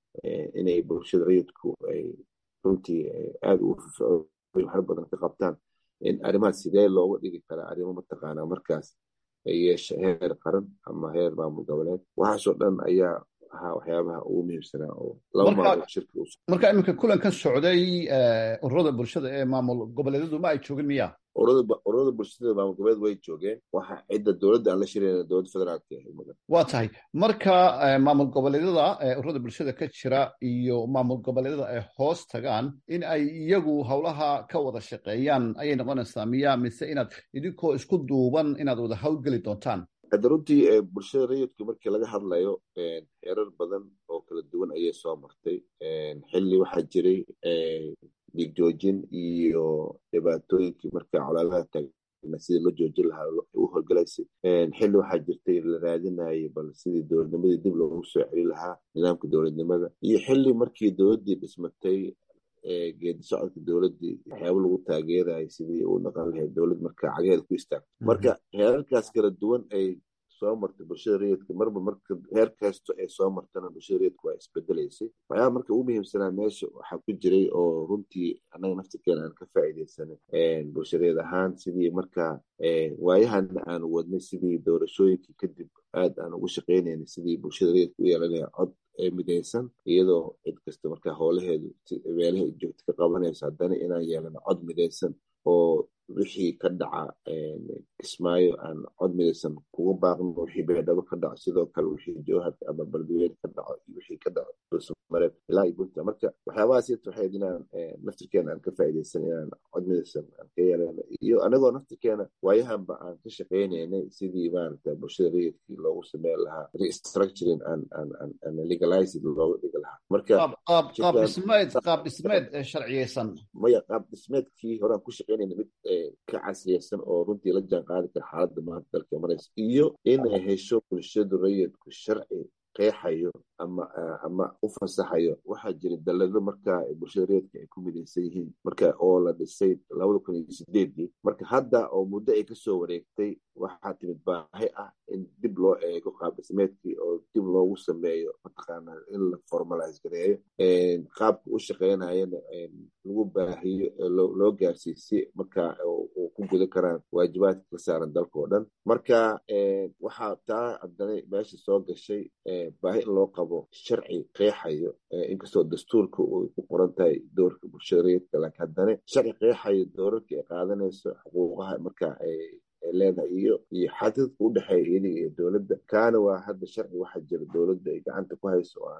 inay bulshada rayidku ay runtii aada ugu firfircoon waxna badan ka qabtaan in arrimahaas sidee looga dhigi karaa arrimo mataqaanaa markaas yeesha heer qaran ama heer maamul goboleed waxaasoo dhan ayaa ahaa waxyaabaha ugu muhiimsanaa oo laba maalmood shirka marka iminka kulankan socday ururada bulshada ee maamul goboleedyadu ma ay joogin miya ururada bulshada maamul goboleed way joogeen waxa cidda dowladda aan la shirayna dowladda federaalka waa tahay marka maamul goboleedyada ururada bulshada ka jira iyo maamul goboleedyada ay hoos tagaan in ay iyagu howlaha ka wada shaqeeyaan ayay noqonaysaa miya mise inaad idinkoo isku duuban inaad wada hawlgeli doontaan hadda runtii bulshada rayidka markii laga hadlayo heerar badan oo kala duwan ayay soo martay xilli waxaa jiray dhiig joojin iyo dhibaatooyinkii markaa colaadaha taagna sidii loo joojin lahaa u howlgalaysay xilli waxaa jirtay la raadinayay bal sidii dowladnimadii dib loogu soo celi lahaa nidaamka dowladnimada iyo xilli markii dowladdii dhismatay geedi socodka dowladdii waxyaaba lagu taageerayay sidii uu naqan lahayd dowlad marka cagaheeda ku istaagto marka heerarkaas kala duwan ay soo martay bulshada rayidka marba marka heer kasto ay soo martana bulshada rayidka waa isbedelaysay waxyaaba marka ugu muhiimsanaa meesha waxaa ku jiray oo runtii annaga naftirkeena aan ka faa'iidaysanay bulshada rayid ahaan sidii markaa waayahana aan wadnay sidii doorashooyinkii kadib aad aan ugu shaqaynaynay sidii bulshada rayidka u yeelanaya cod midaysan iyadoo cid kasta markaa howlaheedu meelaha joogta ka qabanayso haddana inaan yeelano cod midaysan oo wixii ka dhaca kismaayo aan cod midaysan kuga baaqno wixii beedhabo ka dhaco sidoo kale wixii jowhar ama baldiweed ka dhaco iyo wixii ka dhaco dulsamareed ilaa iyo bunta marka waxyaabahaas ita waxayd inaan naftirkeena aan ka faa'iidaysan inaan cod midaysan aan ka yeelano iyo anagoo naftirkeena waayahanba aan ka shaqaynaynay sidii maaragta bulshada rayidkii loogu sameyn lahaa restructuring aan aan aan aan legalizing looga dhigi lahaa marka qaab dhismeed qaab dhismeed sharciyeysan maya qaab dhismeedkii horaan ku shaqaynayna mid ka casriyeysan oo runtii la jaan qaadi kara xaaladda maanta dalka maraysa iyo inay hesho bulshadu rayidku sharci qeexayo ama ama u fasaxayo waxaa jira dalado markaa bulshada rayidka ay ku midaysan yihiin marka oo la dhisay labada kun iyo sideedii marka hadda oo muddo ay kasoo wareegtay waxaa timid baahi ah in dib loo eego qaab dhismeedkii oo dib loogu sameeyo mataqaana in la formalize gareeyo qaabka u shaqeynayana lagu baahiyo loo gaarsiiyo si markaa uu ku guda karaan waajibaadka ka saaran dalka oo dhan marka waxaa taa haddana meesha soo gashay baahi in loo qabo sharci qeexayo inkastoo dastuurka uu ku qoran tahay doorka bulshada rayidka laakiin haddana sharci qeexayo doorarka ay qaadanayso xuquuqaha markaa ay leedahay iyo iyo xadidka u dhexeeya iyadiga iyo dowladda kaana waa hadda sharci waxaa jira dowladda ay gacanta ku hayso oo aan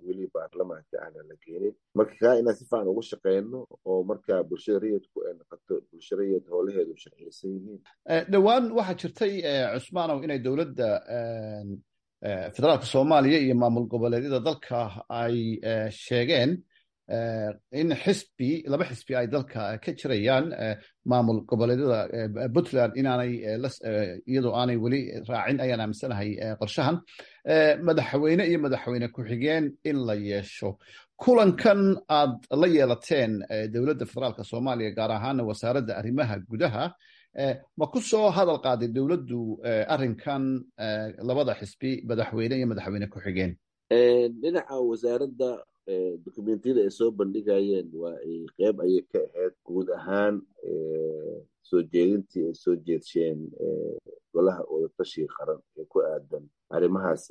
weli baarlamaanka ahna la keenin marka kaa inaan si fiican ugu shaqeyno oo marka bulshada rayidku ay noqoto bulsho rayid howlaheedu sharciyeysan yihiin dhowaan waxaa jirtay cusmaanow inay dowladda federaalka soomaaliya iyo maamul goboleedyada dalka ay sheegeen in xisbi laba xisbi ay dalka ka jirayaan maamul goboleedyada puntland inaanay iyadoo aanay weli raacin ayaan aaminsanahay qorshahan madaxweyne iyo madaxweyne ku-xigeen in la yeesho kulankan aad la yeelateen dowladda federaalka soomaaliya gaar ahaana wasaaradda arrimaha gudaha ma ku soo hadal qaaday dowladdu arrinkan labada xisbi madaxweyne iyo madaxweyne ku-xigeen dhinaca wasaaradda dokumentiyada ay soo bandhigayeen waa ay qeyb ayay ka ahayd guud ahaan soo jeedintii ay soo jeedsheen golaha wadatashiga qaran ee ku aadan arrimahaas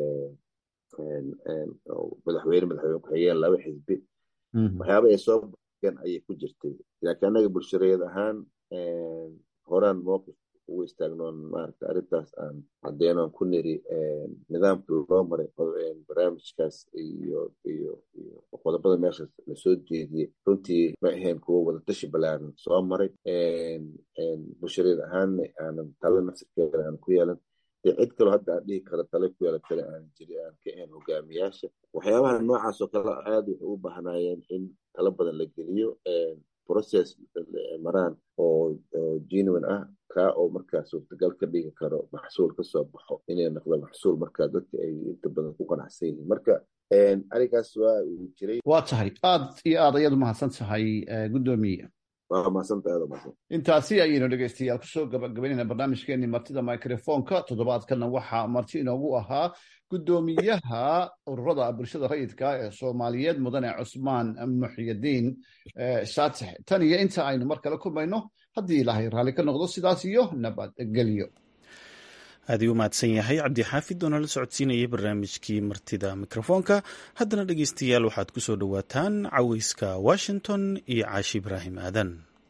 madaxweyne madaxweyne ku-xigeen laba xisbi waxyaaba ay soo bandhigeen ayay ku jirtay laakiin annaga bulshareed ahaan horaan mowqif ugu istaagnoon maarata arrintaas aan caddeynoon ku niri nidaamka loo maray barnaamijkaas iyo iyo iyo qodobada meeshaas lasoo jeediyey runtii ma ahayn kuwo wadatashi balaaran soo maray bulshareed ahaanna aanan tala nafsirkeeda aan ku yeelan dee cid kaloo hadda aan dhihi karo tale ku yeelan kale aan jiri aan ka ahayn hogaamiyaasha waxyaabaha noocaas oo kale aad waxay u baahnaayeen in talo badan la geliyo process maraan oo genuine ah kaa oo markaa suurtagal ka dhigi karo maxsuul ka soo baxo inay noqdo maxsuul markaa dadka ay inta badan ku qanacsan yihiin marka arrinkaas waa uu jiray waa tahay aad iyo aad ayaad umahadsan tahay guddoomiye waa mahadsantahay aad umahadsan intaasi ayaynu dhegeystayaal kusoo gabagabaynayna barnaamijkeenii martida microfonka toddobaadkana waxaa marti inoogu ahaa guddoomiyaha ururada bulshada rayidka ee soomaaliyeed mudane cusmaan muxyidiin shaatix tan iyo inta aynu mar kale kulmayno haddii ilaahay raalli ka noqdo sidaas iyo nabadgelyo aad uu mahadsan yahay cabdixaafid oo nala socodsiinayay barnaamijkii martida mikrofoonka haddana dhegeystayaal waxaad ku soo dhowaataan caweyska washington iyo caashi ibraahim aadan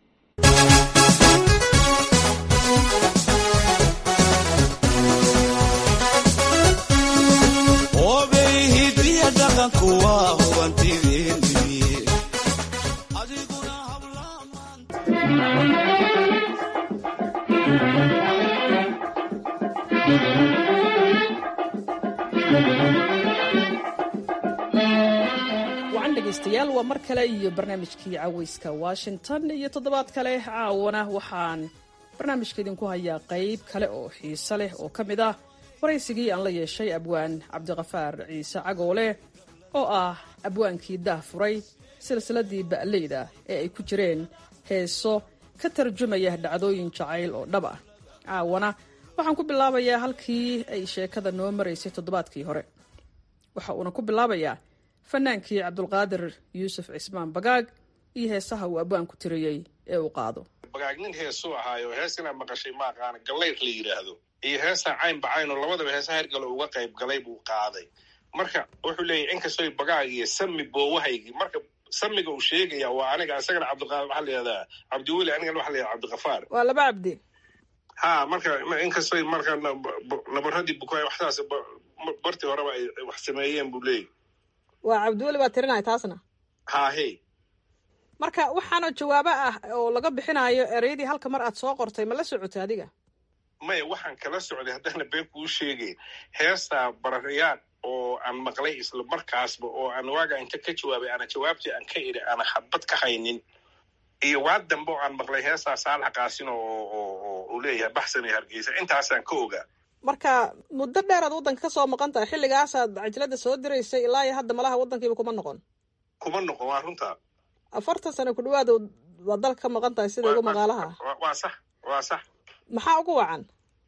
wacan dhegaystayaal waa mar kale iyo barnaamijkii caweyska washington iyo toddobaad kale caawana waxaan barnaamijka idinku hayaa qayb kale oo xiise leh oo ka mid ah waraysigii aan la yeeshay abwaan cabdiqafaar ciise cagoole oo ah abwaankii daah furay silsiladii ba'leyda ee ay ku jireen heeso ka tarjumaya dhacdooyin jacayl oo dhab ah caawana waxaan ku bilaabayaa halkii ay sheekada noo maraysay toddobaadkii hore waxa uuna ku bilaabayaa fanaankii cabdulqaadir yuusuf cismaan bagaag iyo heesaha uu abwaanku tiriyey ee uu qaado bagaag nin heesuu ahaayo hees inaad maqashay ma aqaana gallayr la yidhaahdo iyo heestaa caynba cayn oo labadaba heesaha hergale uga qayb galay buu qaaday marka wuxuu leeyahy inkastoy bagaag iyo sami boowahaygii marka samiga uu sheegaya waa aniga isagana cabdiqaadir waxaa layihahdaa cabdiweli anigana waxa layihahda cabdiqafaar waa laba cabdi ha marka inkastoy marka nabaradii bukaay waxsaas bartii horeba ay wax sameeyeen buu leeyahy waa cabdiweli baa tirinaya taasna haahe marka waxaana jawaabo ah oo laga bixinayo ereyadii halka mar aad soo qortay ma la socotay adiga maya waxaan kala socday haddana been kuu sheegay heestaa bararyaad oo aan maqlay isla markaasba oo aan waaga inta ka jawaabay ana jawaabtii aan ka idhi ana xabad ka haynin iyo waa dambe oo aan maqlay heestaa saalax qaasin oo uu leeyahay baxsan iyo hargeysa intaasaan ka ogaa marka muddo dheer aad waddanka ka soo maqan tahay xilligaasaad cajalada soo diraysay ilaa iyo hadda malaha waddankiiba kuma noqon kuma noqon waa runtaa afartan sano ku dhawaad waa dalka ka maqan tahay sida ugu maqaalaha waa sax waa sax maxaa ugu wacan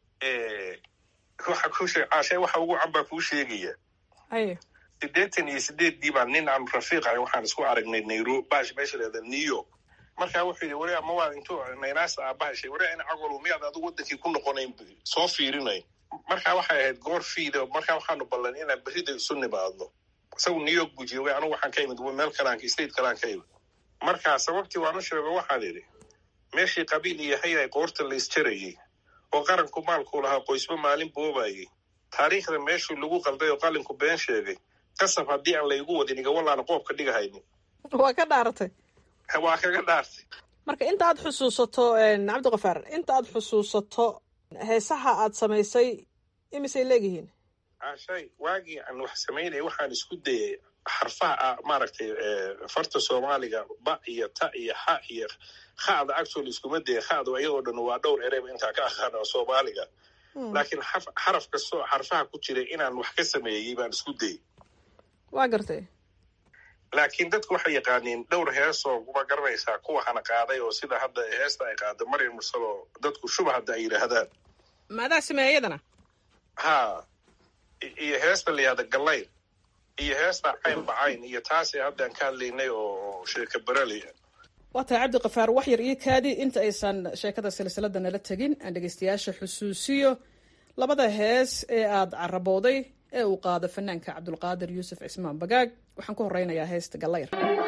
waxa kuu sheeg caashay waxa ugu wacan baa kuu sheegaya haye siddeetan iyo sideeddii baa nin aan rafiiq ahay waxaan isku aragnay nairobi bash meesha leeda new york markaa wuxuu yidhi wari ama waad intuu naynaasta aabahashay wari ina cagol miyaad adigu wadankii ku noqonayn soo fiirinay markaa waxay ahayd goor fiida markaa waxaanu ballan inaan berrida isu nimaadno isagu new york buu joogay anigu waxaan ka imid meel kalaan state kalaan ka imid markaa sababtii waanu sheego waxaan idhi meeshii qabiil iyo hayay qoorta la isjarayey oo qaranku maalkuu lahaa qoysba maalin boobayey taariikhda meeshuu lagu qalday oo qalinku been sheegay qasab haddii aan laygu wadin igawalaana qoobka dhigahaynin waa ka dhaaratay waa kaga dhaartay marka inta aad xusuusato cabdikafaar inta aad xusuusato heesaha aad samaysay imisay leegihiin ashay waagii aan wax samaynaya waxaan isku dayay xarfaha maaragtay farta soomaaliga ba iyo ta iyo xa iyo khada actually iskuma daya khadu iyadoo dhan waa dhowr ereyba intaa ka aqaana soomaaliga laakiin xaraf kastoo xarfaha ku jiray inaan wax ka sameeyey baan isku dayay waa gartay laakiin dadku waxay yaqaaniin dhowr heesoo kuma garanaysaa kuwa hana qaaday oo sida hadda heesta ay qaada maryam mursal oo dadku shuba hadda ay yidhaahdaan maadaa sameeya iyadana ha iyo heesta layihahda gallayl iyo heesta cayn bacayn iyo taasi haddaan ka hadlaynay oo sheeka berali waa tahay cabdikafaar wax yar iyo kaadi inta aysan sheekada silsilada nala tegin aan dhegeystayaasha xusuusiyo labada hees ee aad carabooday ee uu qaado fanaanka cabdulqaadir yuusuf cismaan bagaag waxaan ku horeynayaa heesta gallayr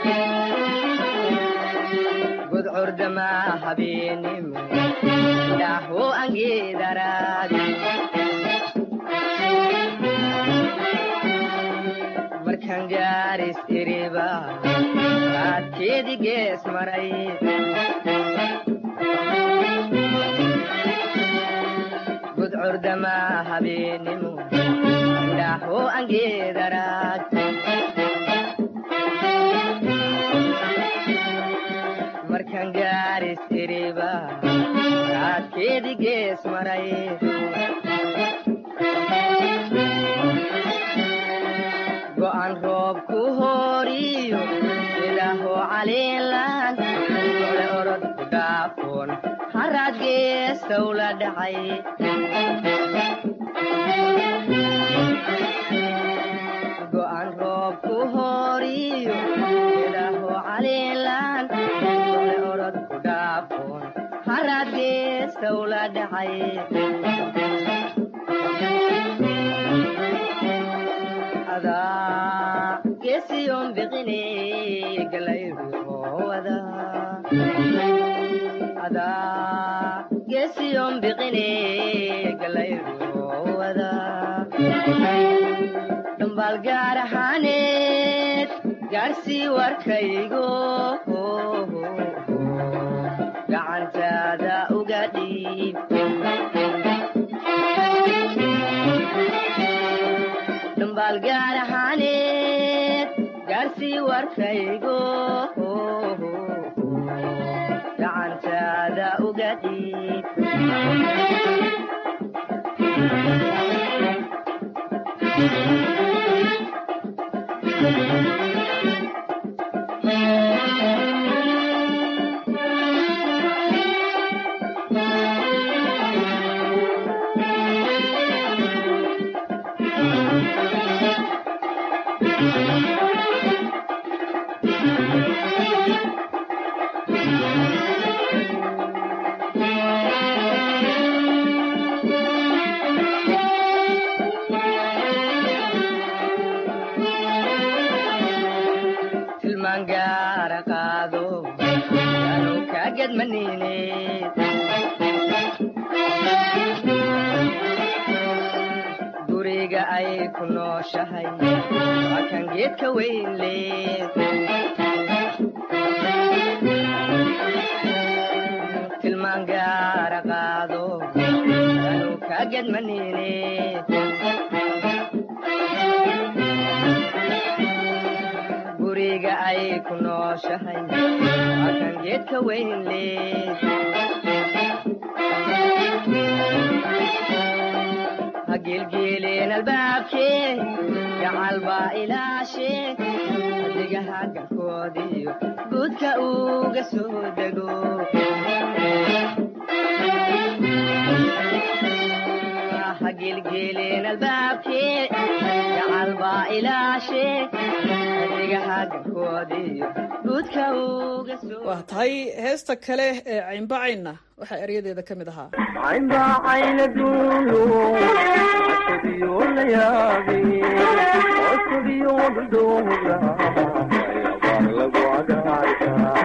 gudcurdama habeenimo dhaho angeedaraadi markan gaaris iriba raadkeedi gees maray gudcurdama habeenimo dhaho angeedaraad markan gaaris iriba raadkeedi gees maray go'an roob ku hooriyo sidaho caliilan ole orod ku dhaafoon haraad geestow la dhacay go'an roob ku hooriyo sidaho caliilan ole orod ku dhaafoon haraad geestow la dhacay gesiyon biqine galayruhowada ada gesiyon biqine galayruhowada dhambaal gaar ahaaneed gaarsii warkaygo gacantaada uga dhiib dhambaal gaar ahaaneed gaarsii warkaygo gacantaada uga dhiib tilmaan gaara qaado anu kaagedmanine guriga ay ku nooshahay waa kan geedka weyn leed tilmaan gaara qaado anu kaagedmanine guriga ay ku nooshahay waa kan geedka weyn leed ha geelgeeleen albaabkee gacal baa ilaashee adigaha galkoodiyo guudka uga soo dego ha geelgeeleen albaabkee gacal baa ilaashee adigaha galkoodiyo guudka uga soo waa tahay heesta kale ee caynbacaynna waxaa eryadeeda ka mid ahaa caynbaacayna duulo ashadiyo la yaabi osugiyo dhudhuuga baan lagu agaarka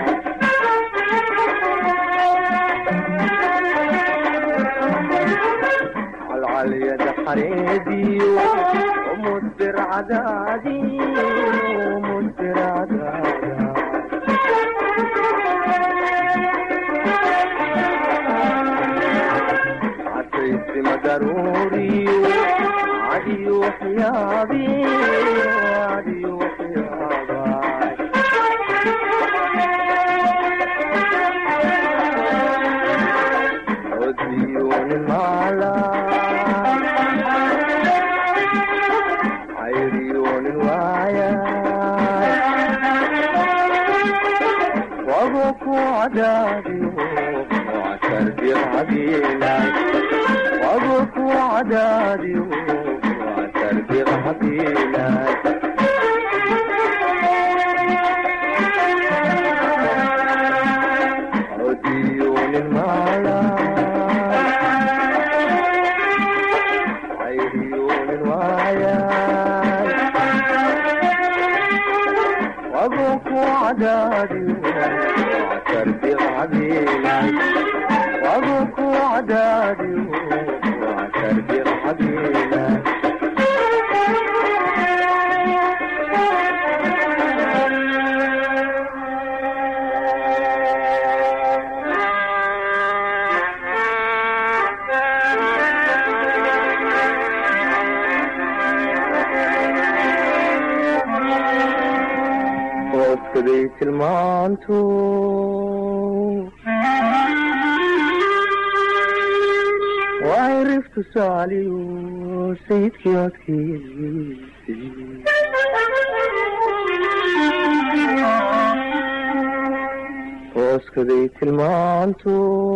calcalyada xareediyo umudbir hooskaday tilmaantu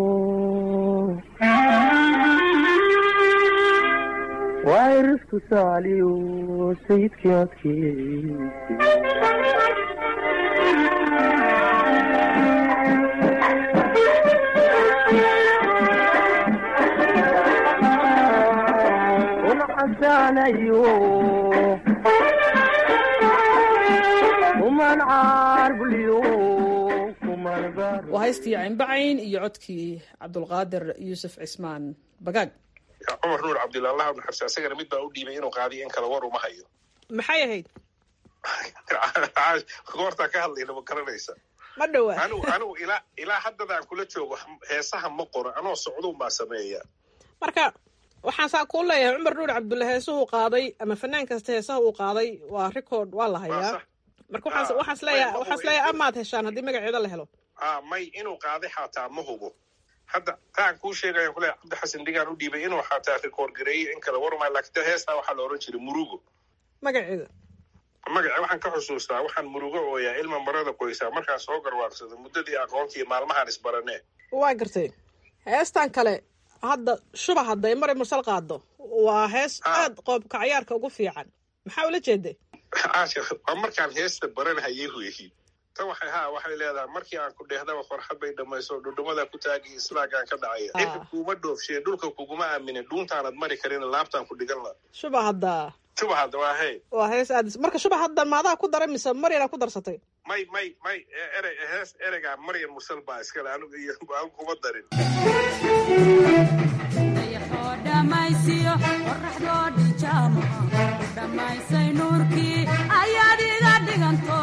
waay riftu saaliyo sayidkii odkiisi una xasaanayo kuman caarbuliyo waa haystii caynbacayn iyo codkii cabdulqaadir yuusuf cismaan bagaag cumar nuur cabdilla allah bnu xabsi asagana mid baa u dhiibay inuu qaadiyo in kale war uma hayo maxay ahayd goortaa ka hadlayna ma garanaysa ma dhowa anigu anigu ilaa ilaa haddadaan kula joogo heesaha ma qoro anoo socduun baa sameeya marka waxaan saa kuu leeyahay cumar nuur cabdulle heesuhuu qaaday ama fanaan kasta heesaha uu qaaday waa record waa la hayaa marka waxaas waxaas leeyahay waxaas leeyahay amaad heshaan haddii magaceeda la helo a may inuu qaaday xataa ma hubo hadda taan kuu sheegaya kule cabdi xasan dhigaan u dhiibay inuu xataa record gareeyo in kale warmay laakiin heestaa waxaa la oran jiray murugo magaceeda magaca waxaan ka xusuustaa waxaan murugo ooyaa ilma marada qoysaa markaan soo garwaarsado muddadii aqoontii maalmahaan isbaranee waa gartay heestan kale hadda shuba hadda ee maray mursal qaado waa hees aad qoobka cayaarka ugu fiican maxaa ula jeeday waa markaan heesta baranhayay weyi tan waxay ha waxay leedahay markii aan ku dheehdaba farxad bay dhammayso dhudhumada ku taagi islaagaan ka dhacaya cirka kuuma dhoofshee dhulka kuguma aaminin dhuuntaanad mari karin laabtaan ku dhigan la shuba hadda shuba hadda waa hey waa hees aad marka shuba hadda maadaa ku daray mise maryana ku darsatay may may may erey hees ereygaa maryan mursal baa iskale anigu iyo aan kuma darin dhamaysay nuurkii ayaad iga dhiganto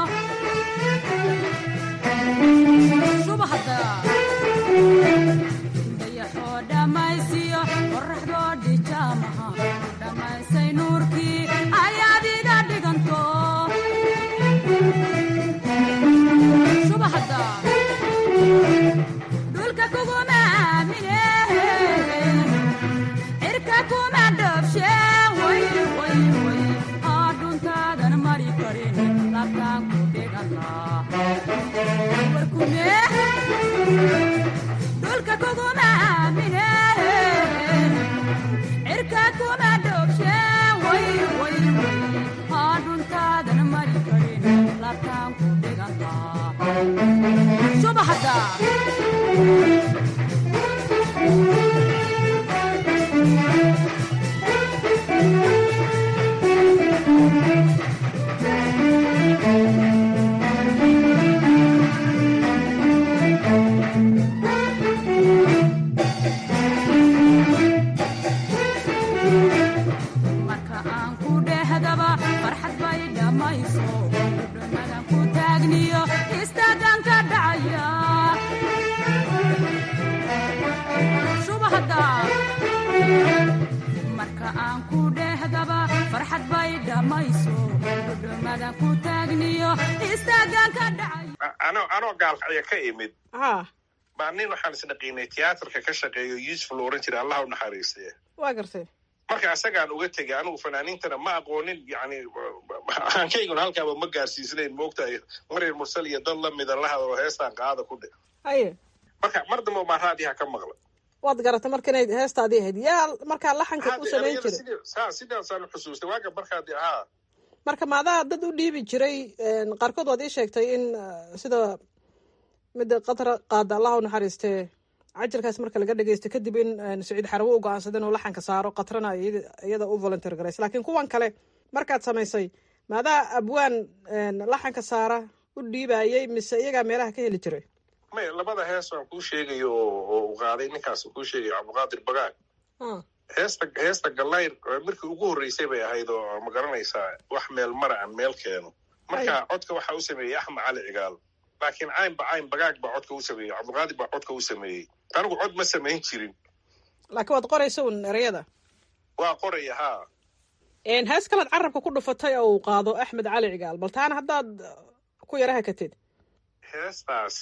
dayaxoo dhammaysiyo qoraxdoo dhijaamaha dhamaysay nuurkii ayaad iga dhiganto subahda dhulka kuguma aamine cirka kuma dhoobshe adhuntaadan mari karin labtaan ku dhulka kuguma aamine cirka kuma dhoobshe adhuntaadan mari karin labtaan ku dhigantaa subahda marka aan ku dhehdaba aadan ku taagniyo istaagaan ka dhacay anoo anoo gaalkacya ka imid ha baa nin waxaan isdhaqiinay tiyaatarka ka shaqeeyo yuusuf la oran jiray allah u naxariistee waa gartay marka isagaan uga tegay anigu fanaaniintana ma aqoonin yani aankayguna halkaaba ma gaarsiisnayn moogtahay maryar mursal iyo dad lamida la hadalo heestaan qaada ku dhe haye marka mar dambe baa raadiha ka maqla waad garatay marka inay heestaadii ahayd yaa markaa laxanka u samayn jiray sa sidaasaan xusuustay waaga markaadi haa marka maadaa dad u dhiibi jiray qaarkood waad ii sheegtay in sida midda qatra qaada allah u naxariistee cajalkaas marka laga dhegeysto kadib in saciid xarawo u go-aansada inuu laxanka saaro qatrana iyada u volunteer garaysa laakiin kuwan kale markaad samaysay maadaa abwaan laxanka saara u dhiibayay mise iyagaa meelaha ka heli jiray may labada hees waan kuu sheegayo oo u qaaday ninkaas kuu sheegayo cabdiqaadir bagaag heesta heesta gallayr markii ugu horreysay bay ahayd oo ma garanaysaa wax meel mara aan meel keeno marka codka waxaa u sameeyey axmed cali cigaal laakiin caynba cayn bagaag baa codka u sameeyey cabdiqaadir baa codka u sameeyey anigu cod ma samayn jirin laakiin waad qoraysa un ereyada waa qoraya haa hees kalead carabka ku dhufatay oo uu qaado axmed cali cigaal bal taana haddaad ku yara hakatid heestaas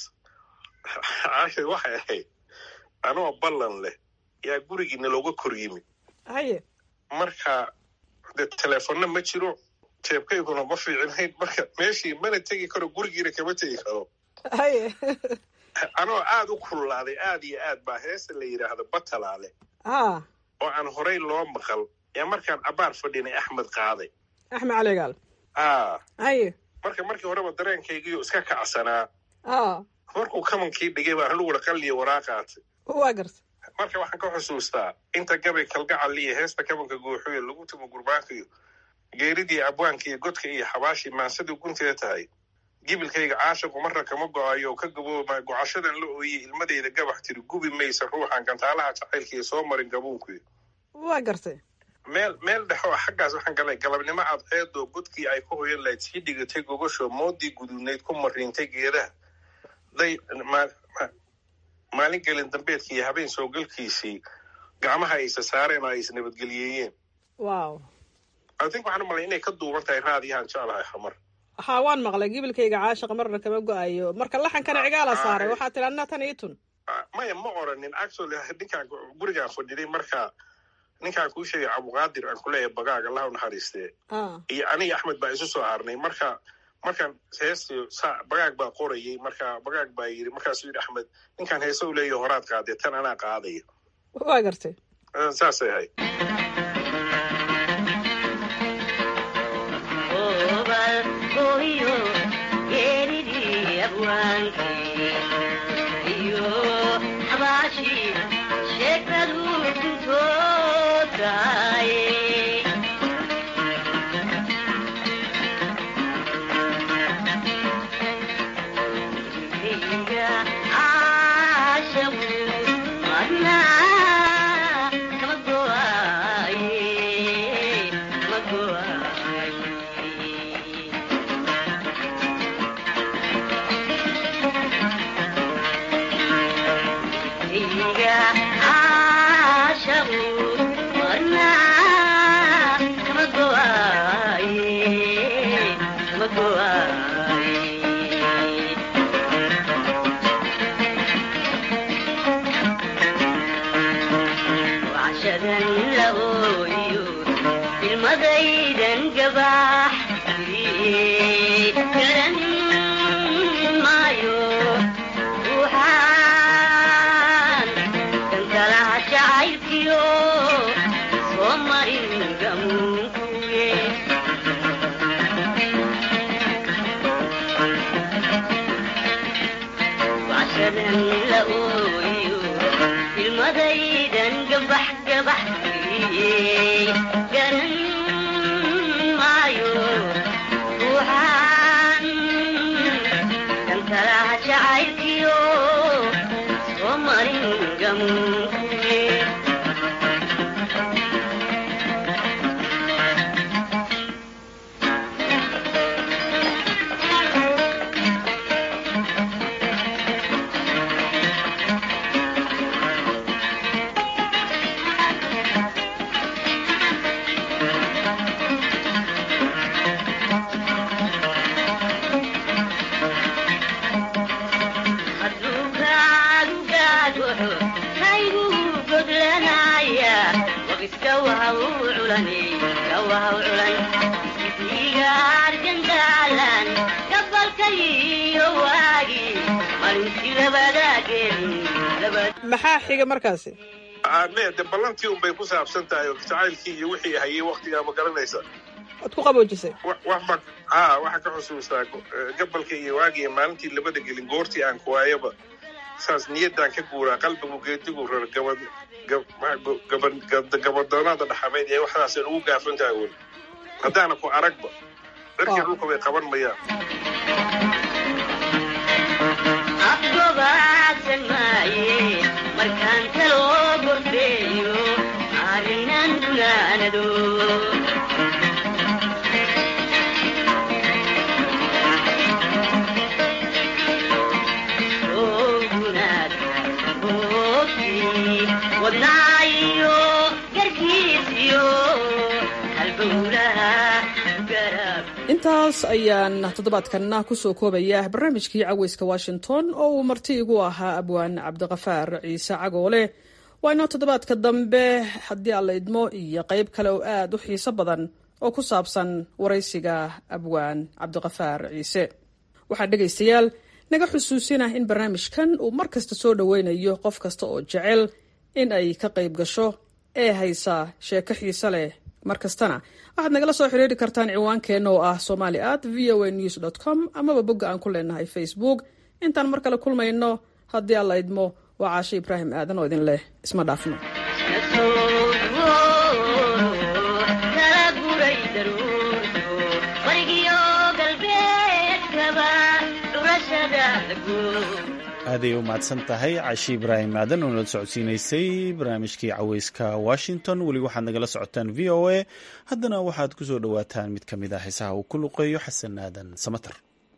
cashir waxay ahayd anoo ballan leh yaa gurigiina looga kor yimid haye marka de teleefonna ma jiro jeebkayguna ma fiicinayn marka meeshii mana tegi karo gurigiina kama tegi karo haye anoo aad u kululaaday aad iyo aad baa heesta la yidhaahdo batalaale ha oo aan horey loo maqal yaa markaan abaar fadhinay axmed qaaday axmed cali cigaal a haye marka markii horeba dareenkaygiiyo iska kacsanaa a markuu kamankii dhigay baan aniguna qalliyo waraaqaatay waa garta marka waxaan ka xusuustaa inta gabay kalgacal iyo heesta kabanka guuxuyo lagu tumo gurbaankiyo geeridii abwaanka iyo godka iyo xabaashii maansadii gunteeda tahay gibilkayga caashiqu marna kama go-ayo oo ka gabooma gocashadan la ooyey ilmadeyda gabax tiri gubi maysa ruuxan gantaalaha jacaylkiiyo soo marin gabuunkuyo waa gartay meel meel dhex oo xaggaas waxaan galay galabnimo cadceedoo godkii ay ku hoyan lahayd sii dhigatay gogosho moodii guduudnayd ku mariintay geedaha day maalin gelin dambeedkii iyo habeen soo galkiisii gacmaha ay isa saareen oo ay isnabadgeliyeeyeen wow adink waxaan u malay inay ka duuban tahay raadiyahan jeclahay xamar ha waan maqlay gibilkayga caashiqa marna kama go-ayo marka laxankana cigaala saaray waxaa tiri anna tan ii tun maya ma oranin actually ninkaan gurigaan fadhiday marka ninkaan kuu sheegay cabdiqaadir aan kuleeyahay bagaag allah u naxariistee iyo aniga axmed baa isu soo harnay marka markaan heestii sa bagaag baa qorayay marka bagaag baa yidhi markaasuu yidhi axmed ninkaan heese u leeyaho horaad qaadee tan anaa qaadaya waa gartay saasay ahayd maxaa xiga markaasi me de ballantii un bay ku saabsan tahay oo jacaylkii iyo wixii hayay waktigaa ma garanaysa waad ku qaboojisay wax ba ha waxaa ka xusuustaa gabalka iyo waagiiyo maalintii labada gelin goortii aan kuwaayaba saas niyaddaan ka guuraa qalbigu geedigu rar gabad gabadoonada dhaxameyd ee waxdaasay ugu gaafan tahay weli haddaana ku aragba cirkii dhulka bay qaban mayaan markaan kaloo gorfeeyo arrinan gunaanado wadnaayo garkiisiyo halbowlaha intaas ayaan toddobaadkanna kusoo koobaya barnaamijkii caweyska washington oo uu marti igu ahaa abwaan cabdiqafaar ciise cagoole waa inoo toddobaadka dambe haddii alla idmo iyo qayb kale oo aad u xiiso badan oo ku saabsan waraysiga abwaan cabdiqafaar ciise waxaa dhegaystayaal naga xusuusina in barnaamijkan uu mar kasta soo dhoweynayo qof kasta oo jecel in ay ka qayb gasho ee haysa sheeko xiise leh mar kastana waxaad nagala soo xiriiri kartaan ciwaankeenna oo ah somali at v o a news dot com amaba bogga aan ku leenahay facebook intaan mar kale kulmayno haddii alla idmo waa caashe ibraahim aadan oo idin leh isma dhaafno aaday u mahadsan tahay cashi ibraahim aadan oo nala socodsiinaysay barnaamijkii caweyska washington weli waxaad nagala socotaan v o a haddana waxaad ku soo dhowaataan mid ka mid ah heesaha uu ku luqeeyo xasan aadan samater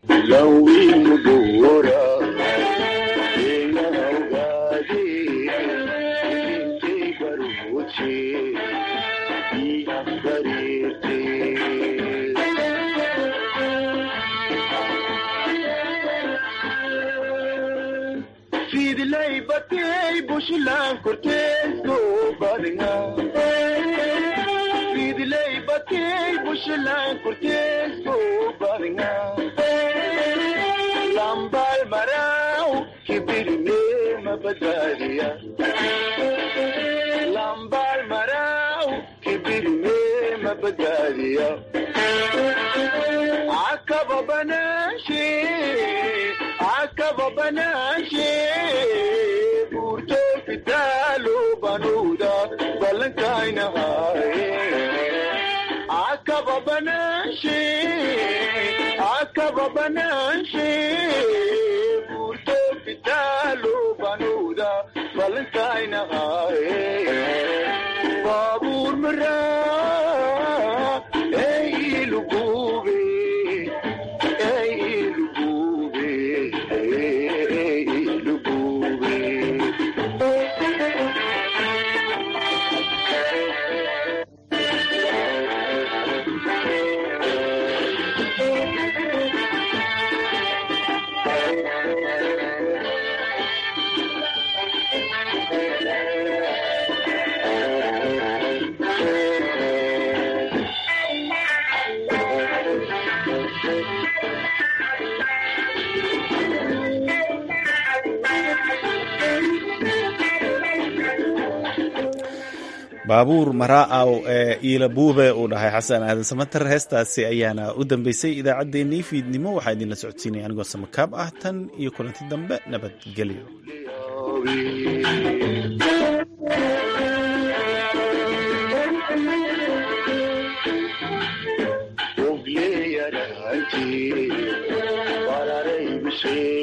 fidlay batay bushlan korteesko badnga fidlay batay bushlan korteesko badnga lambal marau kibirne mabadaliya lambal marau kibirne mabadaliya akaba banashi akaba banashi burto fitalo banuda balankaina haye akaba banashi akaba banashi burto fitalo banuda balankaina haye babur mara ey lugube ey lugube ey lugube baabuur maraaw ee iila buube uu dhahay xasan aadan samater heestaasi ayaana u dambeysay idaacaddeenii fiidnimo waxaa idinla socodsiinaya anigoo samakaab ah tan iyo kulanti dambe nabadgelyo Ogleyaraanti, wararay bishee